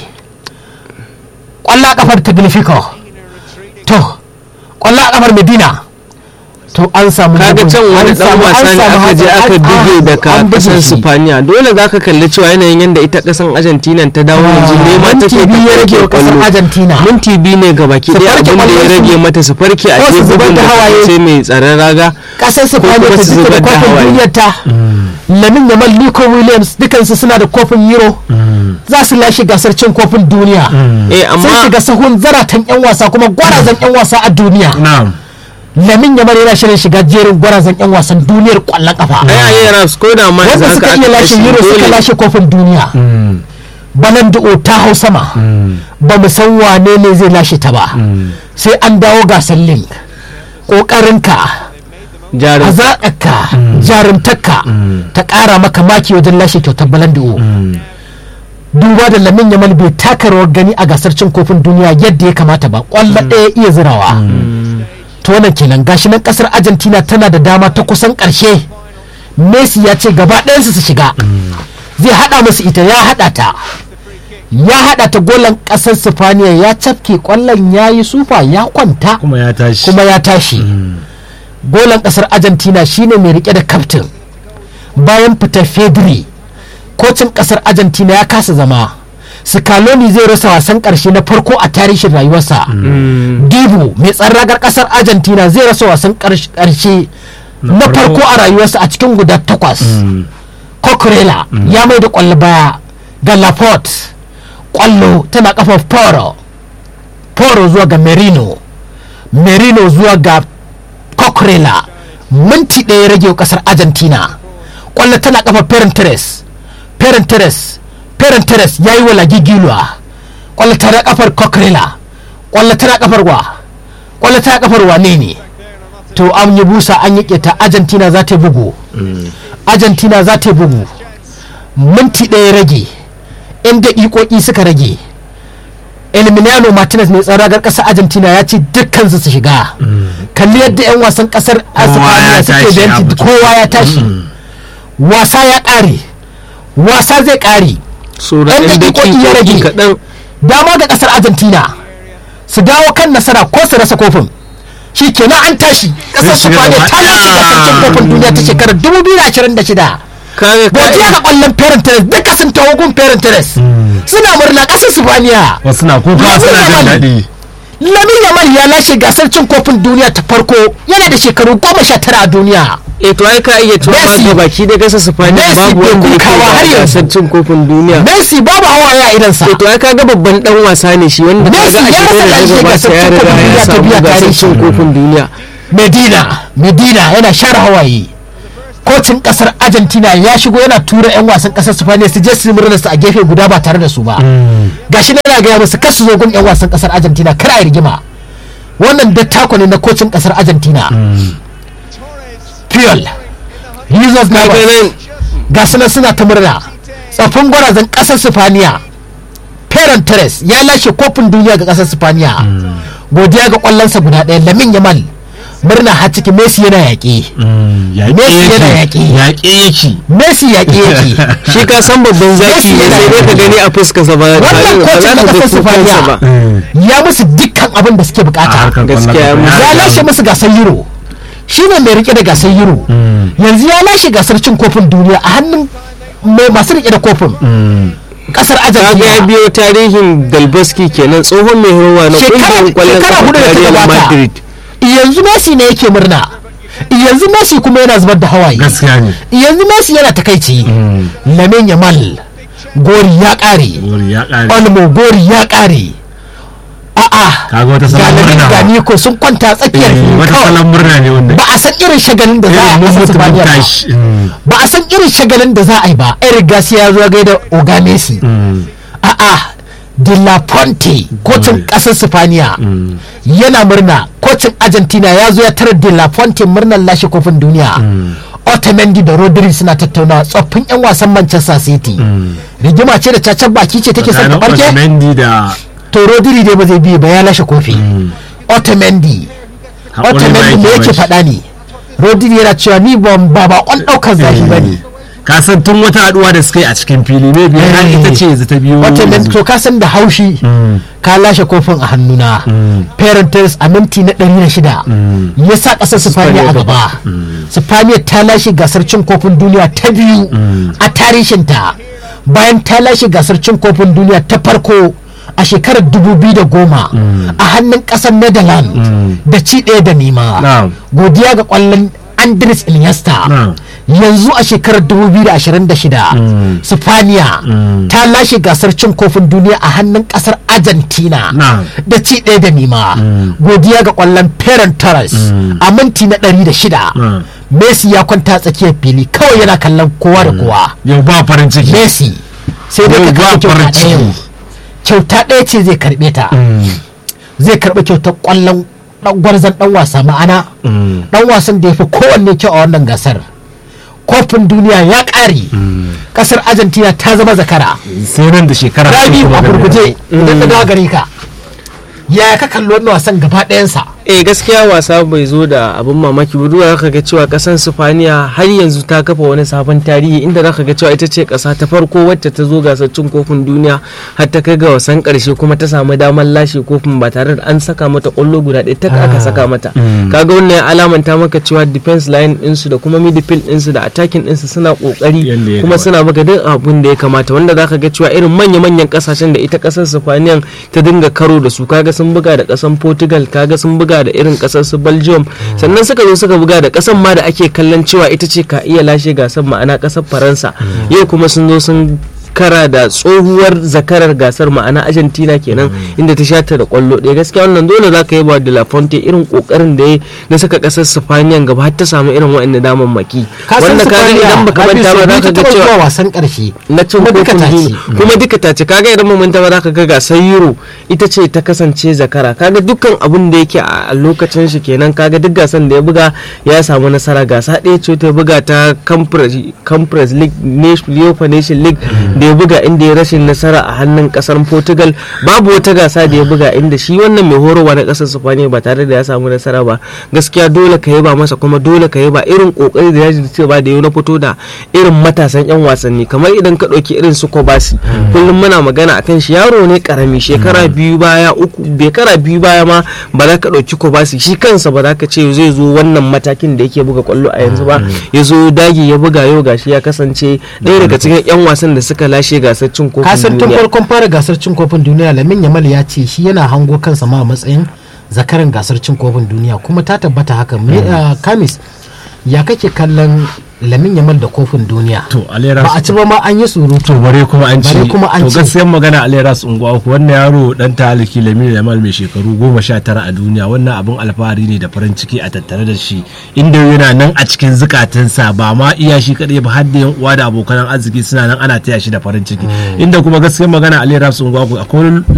S1: kwalla kafar taglifico to kwalla kafar medina to an samu
S2: kaga
S1: bugun-
S2: can wani
S1: an
S2: dan
S1: samu-
S2: wasa
S1: an
S2: ne
S1: samu
S2: aka je
S1: hatsari-
S2: aka
S1: an-
S2: buge
S1: an-
S2: daga
S1: an buge
S2: kasar
S1: shi.
S2: Spaniya dole zaka kalli cewa yanayin yadda ita kasan Argentina ta dawo yanzu
S1: Ah,
S2: nema
S1: minti
S2: take
S1: biyu ya rage wa kasar
S2: kwallo.
S1: Argentina.
S2: minti biyu ne ga baki
S1: Su
S2: daya
S1: farke
S2: abin da ya
S1: kwallon su.
S2: rage mata su farke a
S1: Ko su
S2: ce
S1: zubar
S2: bugun
S1: da
S2: da
S1: hawaye.
S2: sai mai tsaron raga
S1: kasar Spaniya
S2: kuma
S1: ta
S2: su
S1: duka da
S2: zubar da
S1: kofin
S2: hawaye.
S1: duniyar ta lamin yamal nico williams dukansu suna da kofin euro za su lashe gasar cin kofin duniya
S2: eh
S1: sun
S2: amma
S1: shiga sahun zaratan yan wasa kuma gwarazan yan wasa a duniya
S3: na'am
S1: lamin yamal yana shirin shiga jerin gwarazan yan wasan duniyar kwallon kafa
S2: ai ayi raps ko da ma
S1: wanda
S2: yanzu
S1: suka
S2: haka
S1: iya
S2: aka
S1: lashe
S2: kashe
S1: euro suka
S2: dole
S1: lashe kofin duniya banan da'o ta hau sama ba mu san wane ne zai lashe ta ba sai an dawo gasar link ƙoƙarinka
S2: jarin
S1: hazaƙarka jarumtarka ta ƙara maka maki wajen lashe kyautar balan da'o duba da lamin yamal bai taka rawar gani a gasar cin kofin duniya yadda ya kamata ba ƙwallo ɗaya iya zirawa to wannan kenan gashi nan ƙasar argentina tana da dama ta kusan ƙarshe messi ya ce gaba ɗayansu su shiga zai haɗa musu ita ya haɗa ta ya haɗa ta golan ƙasar sifaniya ya cafke ƙwallon ya yi sufa ya kwanta
S3: kuma ya tashi
S1: kuma ya tashi golan ƙasar argentina shine mai rike da kaftin bayan fitar fedri kocin ƙasar argentina ya kasa zama scaloni zai rasa wasan ƙarshe na farko a tarihin rayuwarsa dibu mai tsarragar ƙasar argentina zai rasa wasan ƙarshe na farko a rayuwarsa a cikin guda takwas Coquerella ya mai da kwallo baya ga Laporte kwallo tana kafa Poro Poro zuwa ga Merino Merino zuwa ga Coquerella minti ɗaya rage wa kasar Argentina kwallo tana kafa Perenteres Perenteres Perenteres ya yi wa Lagigilwa kwallo tana kafar Coquerella kwallo tana kafar wa kwallo tana kafar wane ne to an yi busa an yi keta Argentina za ta yi bugu argentina za ta yi bugu minti ɗaya rage inda ikoki suka rage Emiliano Martinez mai tsaron ragar ƙasar Argentina ya ce dukkan su shiga kalli yadda 'yan wasan ƙasar Espanya suke
S3: tashi, ya
S1: benci
S3: fito.
S1: kowa ya tashi wasa ya ƙare wasa zai ƙare
S2: sura
S1: Yan
S2: ɗan
S1: daƙiƙoƙi ya
S2: daƙiƙoƙi
S1: rage.
S2: kaɗan
S1: dama ga ƙasar Argentina su dawo kan nasara ko su rasa kofin shi kenan an tashi ƙasar
S3: Zai shiga
S1: Spaniya
S3: gaba
S1: ta lashe
S3: ɗaya.
S1: gasar cin kofin duniya ta shekarar 2026
S2: kaga
S1: godiya ga ƙwallon Ferran Torres duka sun taho gun Ferran Torres suna murna ƙasar Spaniya
S3: wasu na kuka
S1: Lamin
S3: suna jin
S1: Yamal.
S3: daɗi
S1: Lamin Yamal ya lashe gasar cin kofin duniya ta farko yana da shekaru goma sha tara a duniya.
S2: eh to ai ka iya cewa ma
S1: Messi.
S2: ga baki da gasa Spaniya
S1: Messi
S2: babu
S1: bai
S2: wanda yake
S1: kukawa har
S2: da
S1: yanzu.
S2: gasar cin kofin duniya
S1: Messi babu hawaye a idansa.
S2: eh to ai kaga babban dan wasa ne shi wanda
S1: Messi
S2: kaga a
S1: ya
S2: shekarar
S1: rasa
S2: da
S1: lashe
S2: ta gabata
S1: gasar
S2: ya
S1: cin
S2: riga
S1: kofin duniya ta biya
S2: ya samu gasar
S1: tare
S2: cin
S1: shi.
S2: kofin duniya
S1: Medina, Medina yana share hawaye. Kocin kasar Argentina ya shigo yana tura 'yan wasan kasar Spaniya su je su yi murnar su a gefe guda ba tare da su ba. Gashi na yana gaya musu kar su zo gun 'yan wasan kasar Argentina kar a yi rigima. Wannan dattako ne na kocin kasar Argentina. Puyol, Jesus
S2: kaga
S1: Navas,
S2: nan
S1: ga su nan suna ta murna tsafin gwarazan kasar sifaniya Ferran Torres ya lashe kofin duniya ga kasar sifaniya godiya ga kwallonsa guda ɗaya lamin yamal murna har ciki messi yana yaƙi Messi yana yaƙi.
S3: yaƙe yake
S1: messi yaƙi yake
S2: shi ka san babban zaki
S1: Messi
S2: ne
S1: yana
S2: sai dai ka gani a fuskarsa ba ba
S1: wannan
S2: ba
S1: kocin
S2: za
S1: na
S2: ka ga
S1: kasar
S2: kukansa ba
S1: sifaniya ya musu dukkan abin da suke
S3: a
S1: bukata
S3: harkar
S2: Gaskiya,
S3: kwallon kafa.
S1: ya lashe musu gasar euro shi ne mai rike da gasar euro yanzu ya lashe gasar cin kofin duniya a hannun mai masu rike da kofin kasar
S2: kaga ya
S1: argentina
S2: biyo tarihin Dalbaski kenan tsohon mai horwa na
S1: shekara
S2: kungiyar kwallon
S1: shekara
S2: kafa
S1: hudu da
S2: ta
S1: ta
S2: Real
S1: gabata
S2: Madrid
S1: yanzu messi ne yake murna yanzu messi kuma yana zubar da hawaye
S3: gaskiya ne
S1: yanzu messi yana takaici lamin yamal gori ya kare
S3: wuri ya ƙare
S1: olmo gori ya kare a'a
S3: kaga wata
S1: ga
S3: salon
S1: lamin
S3: murna
S1: ga
S3: ba.
S1: niko sun kwanta tsakiyar
S3: Eh,
S1: fili
S3: wata
S1: kawai
S3: salon murna ne wanda
S1: ba a san irin shagalin da za a
S3: irin
S1: yi
S3: mun
S1: a
S3: mutu mun
S1: Sifaniya ba
S3: tashi Mm.
S1: ba a san irin shagalin da za a yi ba eric garcia ya zo gaida oga messi a'a de la ponte kocin kasar sifaniya yana murna kocin argentina ya zo ya tarar de la ponte murnar lashe kofin duniya otamendi da rodri suna tattaunawa tsoffin 'yan wasan manchester city rigima ce da cacan baki ce take son ta
S3: Tsakanin
S1: barke
S3: Otamendi da
S1: to rodri dai ba zai biye ba ya lashe kofi otamendi
S3: haƙuri ba
S1: otamendi me yake
S3: bashi.
S1: faɗa ne rodri yana cewa ni ban ba bakon ɗaukar zafi ba ne
S3: ka san tun wata haduwa da suka yi a cikin fili ne biyu har
S1: Eh.
S3: ita ce yanzu ta biyo
S1: otamendi
S3: yanzu.
S1: to ka san da haushi ka lashe kofin a hannuna parenters a minti na ɗari da shida ya sa ƙasar sifaniya a gaba sifaniya ta lashe gasar cin kofin duniya ta biyu a tarihinta bayan ta lashe gasar cin kofin duniya ta farko a shekarar 2010 a hannun ƙasar netherlands da ci ɗaya da nema
S3: Na'am.
S1: godiya ga ƙwallon andres iniesta
S3: Na'am.
S1: yanzu a shekarar 2026 sifaniya ta lashe gasar cin kofin duniya a hannun kasar argentina
S3: Na'am.
S1: da ci ɗaya da nima godiya ga kwallon Ferran Torres a minti na 106
S3: Na'am.
S1: messi ya kwanta tsakiyar fili kawai yana kallon kowa da kowa
S3: yau ba farin ciki
S1: messi sai dai
S3: Yau
S1: ka
S3: ba
S1: karɓi kyauta
S3: farin
S1: ɗaya
S3: ciki.
S1: kyauta ɗaya ce zai karɓe ta zai karɓi kyautar kwallon ɗan gwarzon ɗan wasa ma'ana ɗan wasan da ya fi kowanne kyau a wannan gasar kofin duniya ya ƙare ƙasar argentina ta zama zakara
S3: sai nan da shekara
S1: rabi
S3: uku
S1: a
S3: magana.
S1: gurguje idan na dawo gare ka yaya ka kalli wannan wasan gaba ɗayansa
S2: eh gaskiya wasa bai zo da abin mamaki ba duka zaka ga cewa kasan Sifaniya har yanzu ta kafa wani sabon tarihi inda zaka ga cewa ita ce kasa ta farko wacce ta zo gasar cin kofin duniya har ta kai ga wasan karshe kuma ta samu damar lashe kofin ba tare da an saka mata kwallo guda ɗaya ta aka saka mata kaga wannan ya alamanta maka cewa defense line ɗinsu da kuma midfield ɗinsu da attacking ɗinsu suna kokari
S3: Yanda ya
S2: kuma
S3: kamata.
S2: suna maka duk abun da ya kamata wanda zaka ga cewa irin manya-manyan kasashen da ita kasar Sifaniyan ta dinga karo da su kaga sun buga da kasan Portugal kaga sun buga da irin kasar su Belgium sannan suka zo suka buga da kasan ma da ake kallon cewa ita ce ka iya lashe gasar ma'ana kasar Faransa yau kuma sun zo sun kara da tsohuwar zakarar gasar ma'ana argentina kenan inda ta shata da kwallo ɗaya gaskiya wannan dole za ka yi ba de la fonte irin kokarin da ya na saka kasar sifaniyan gaba har ta samu irin waɗannan damammaki wanda ka ga idan baka manta ba za ka ga cewa
S1: wasan karshe
S2: na cin
S1: kuma duka
S2: kofin
S1: ta ci.
S2: duniya kuma duka ta ce kaga idan mun ba za ka ga gasar euro ita ce ta kasance zakara kaga dukkan abun da yake a lokacin shi kenan kaga duk gasan da ya buga ya samu nasara gasa ɗaya ce ta buga ta Conference- conference league Nation- UEFA nation league da ya buga inda ya rashin nasara a hannun kasar portugal babu wata gasa da ya buga inda shi wannan mai horarwa na kasar spaniya ba tare da ya samu nasara ba gaskiya dole ka yaba masa kuma dole ka yaba irin kokari da ya ce ba da yau na fito da irin matasan yan wasanni kamar idan ka ɗauki irin su kobasi kullum muna magana akan shi yaro ne karami shekara biyu baya uku shekara biyu baya ma ba za ka ɗauki kobasi shi kansa ba za ka ce zai zo wannan matakin da yake buga kwallo a yanzu ba ya zo dagi ya buga yau gashi ya kasance ɗaya daga cikin yan wasan da suka lashe gasar cin kofin
S1: kasan tun
S2: duniya
S1: farkon fara gasar cin kofin duniya lamin yamal ya ce shi yana hango kansa ma a matsayin zakaran gasar cin kofin duniya kuma ta tabbata haka Me- ah, kamis ya kake kallon lamin yamal da kofin duniya
S3: to alera
S1: ba a ci ba ma an yi surutu
S3: to bare kuma an ci
S1: Bare kuma an
S3: to
S1: ci.
S3: gaskiyar magana aleras unguwa uku wannan yaro dan taliki lamini yamal mai shekaru goma sha tara a duniya wannan abin alfahari ne da farin ciki a tattare da shi inda yana nan a cikin zukatansa ba ma iya shi kadai ba har da yan uwa da abokan arziki suna nan ana taya shi da farin ciki inda kuma gaskiyar magana aleras unguwa uku akwai